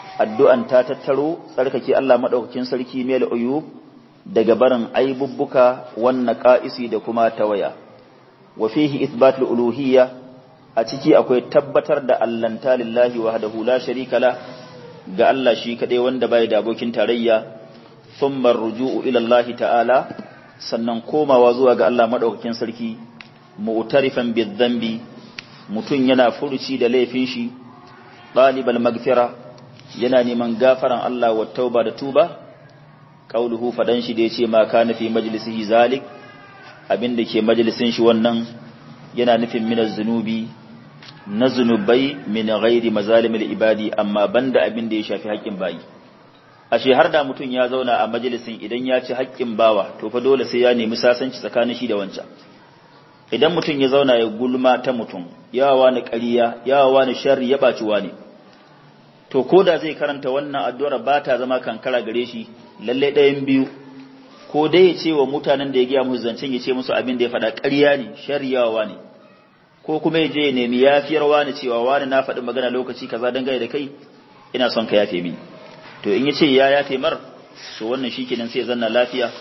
addu'an ta tattaro tsarkake Allah madaukakin sarki mel uyub daga barin aibubbuka wannan qa'isi da kuma tawaya wa fihi ithbatul uluhiyya a ciki akwai tabbatar da allanta lillahi wahdahu la sharika la ga Allah shi kadai wanda bai da abokin tarayya thumma ruju'u ila Allah ta'ala sannan komawa zuwa ga Allah madaukakin sarki mu'tarifan bidhanbi mutun yana furuci da laifin shi talibal magfira yana neman gafaran Allah wa tauba da tuba qauluhu fadan shi da yace ma kana fi majlisihi zalik abinda ke majalisin shi wannan yana nufin minaz zunubi na zunubai min ghairi mazalimil ibadi amma banda abin da ya shafi haƙƙin bayi ashe har da mutum ya zauna a majalisin idan ya ci haƙƙin bawa to fa dole sai ya nemi sasanci tsakanin shi da wancan idan mutum ya zauna ya gulma ta mutum yawa ni ƙarya yawa ni sharri ya baci wani to ko da zai karanta wannan addu'ar ba ta zama kankara gare shi lalle ɗayan biyu ko dai ya ce wa mutanen da ya gaya musu zancen ya ce musu abin da ya faɗa ƙarya ne sharri yawa ne ko kuma ya je ya nemi yafiyar wani cewa wani na faɗi magana lokaci kaza dangane da kai ina son ka yafe mini to in ya ce ya yafe mar to wannan shi kenan sai ya zanna lafiya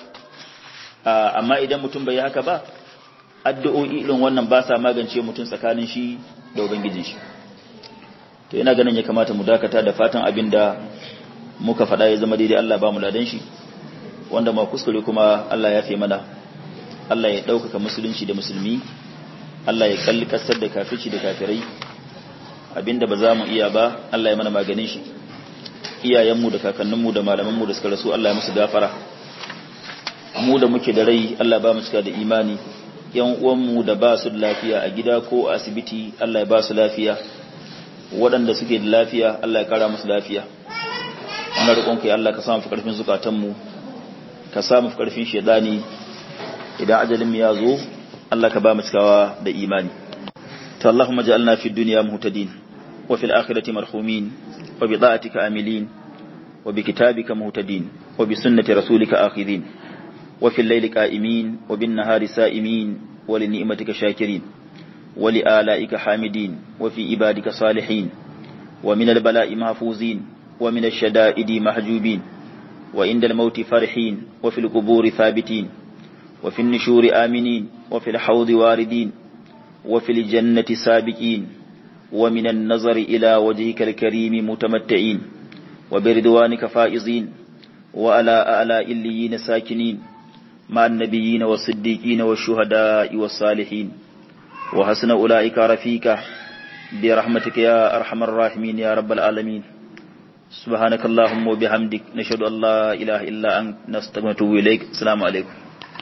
amma idan mutum bai yi haka ba addu'o'i irin wannan ba sa magance mutum tsakanin shi da ubangijin shi to ina ganin ya kamata mu dakata da fatan abin da muka faɗa ya zama daidai Allah ba mu ladan shi wanda ma kuskure kuma Allah ya fi mana Allah ya ɗaukaka musulunci da musulmi Allah ya kalli kasar da kafirci da kafirai abinda ba za mu iya ba Allah ya mana maganin shi iyayenmu da kakanninmu da malamanmu da suka rasu Allah ya musu gafara mu da muke da rai Allah ba mu cika da imani yan uwanmu da ba su da lafiya a gida ko a asibiti Allah ya ba su lafiya waɗanda suke da lafiya Allah ya kara musu lafiya ana roƙon kai Allah ka samu fi ƙarfin zukatanmu ka samu fi ƙarfin shedani idan ajalin ya zo Allah ka ba mu cikawa da imani to Allahumma ja'alna fid dunya muhtadin wa fil akhirati marhumin wa bi ta'atika amilin wa bi kitabika muhtadin wa bi sunnati rasulika akhidin wa fil layli qa'imin wa bin nahari sa'imin wa li ni'matika shakirin wa li ala'ika hamidin wa fi ibadika salihin wa min al bala'i mahfuzin wa min ash shada'idi mahjubin wa inda al mauti farhin wa fil quburi thabitin وفي النشور آمنين وفي الحوض واردين وفي الجنة سابقين ومن النظر إلى وجهك الكريم متمتعين وبردوانك فائزين وعلى أعلى إليين ساكنين مع النبيين والصديقين والشهداء والصالحين وحسن أولئك رفيقا برحمتك يا أرحم الراحمين يا رب العالمين سبحانك اللهم وبحمدك نشهد أن لا إله إلا أنت نستغفرك إليك السلام عليكم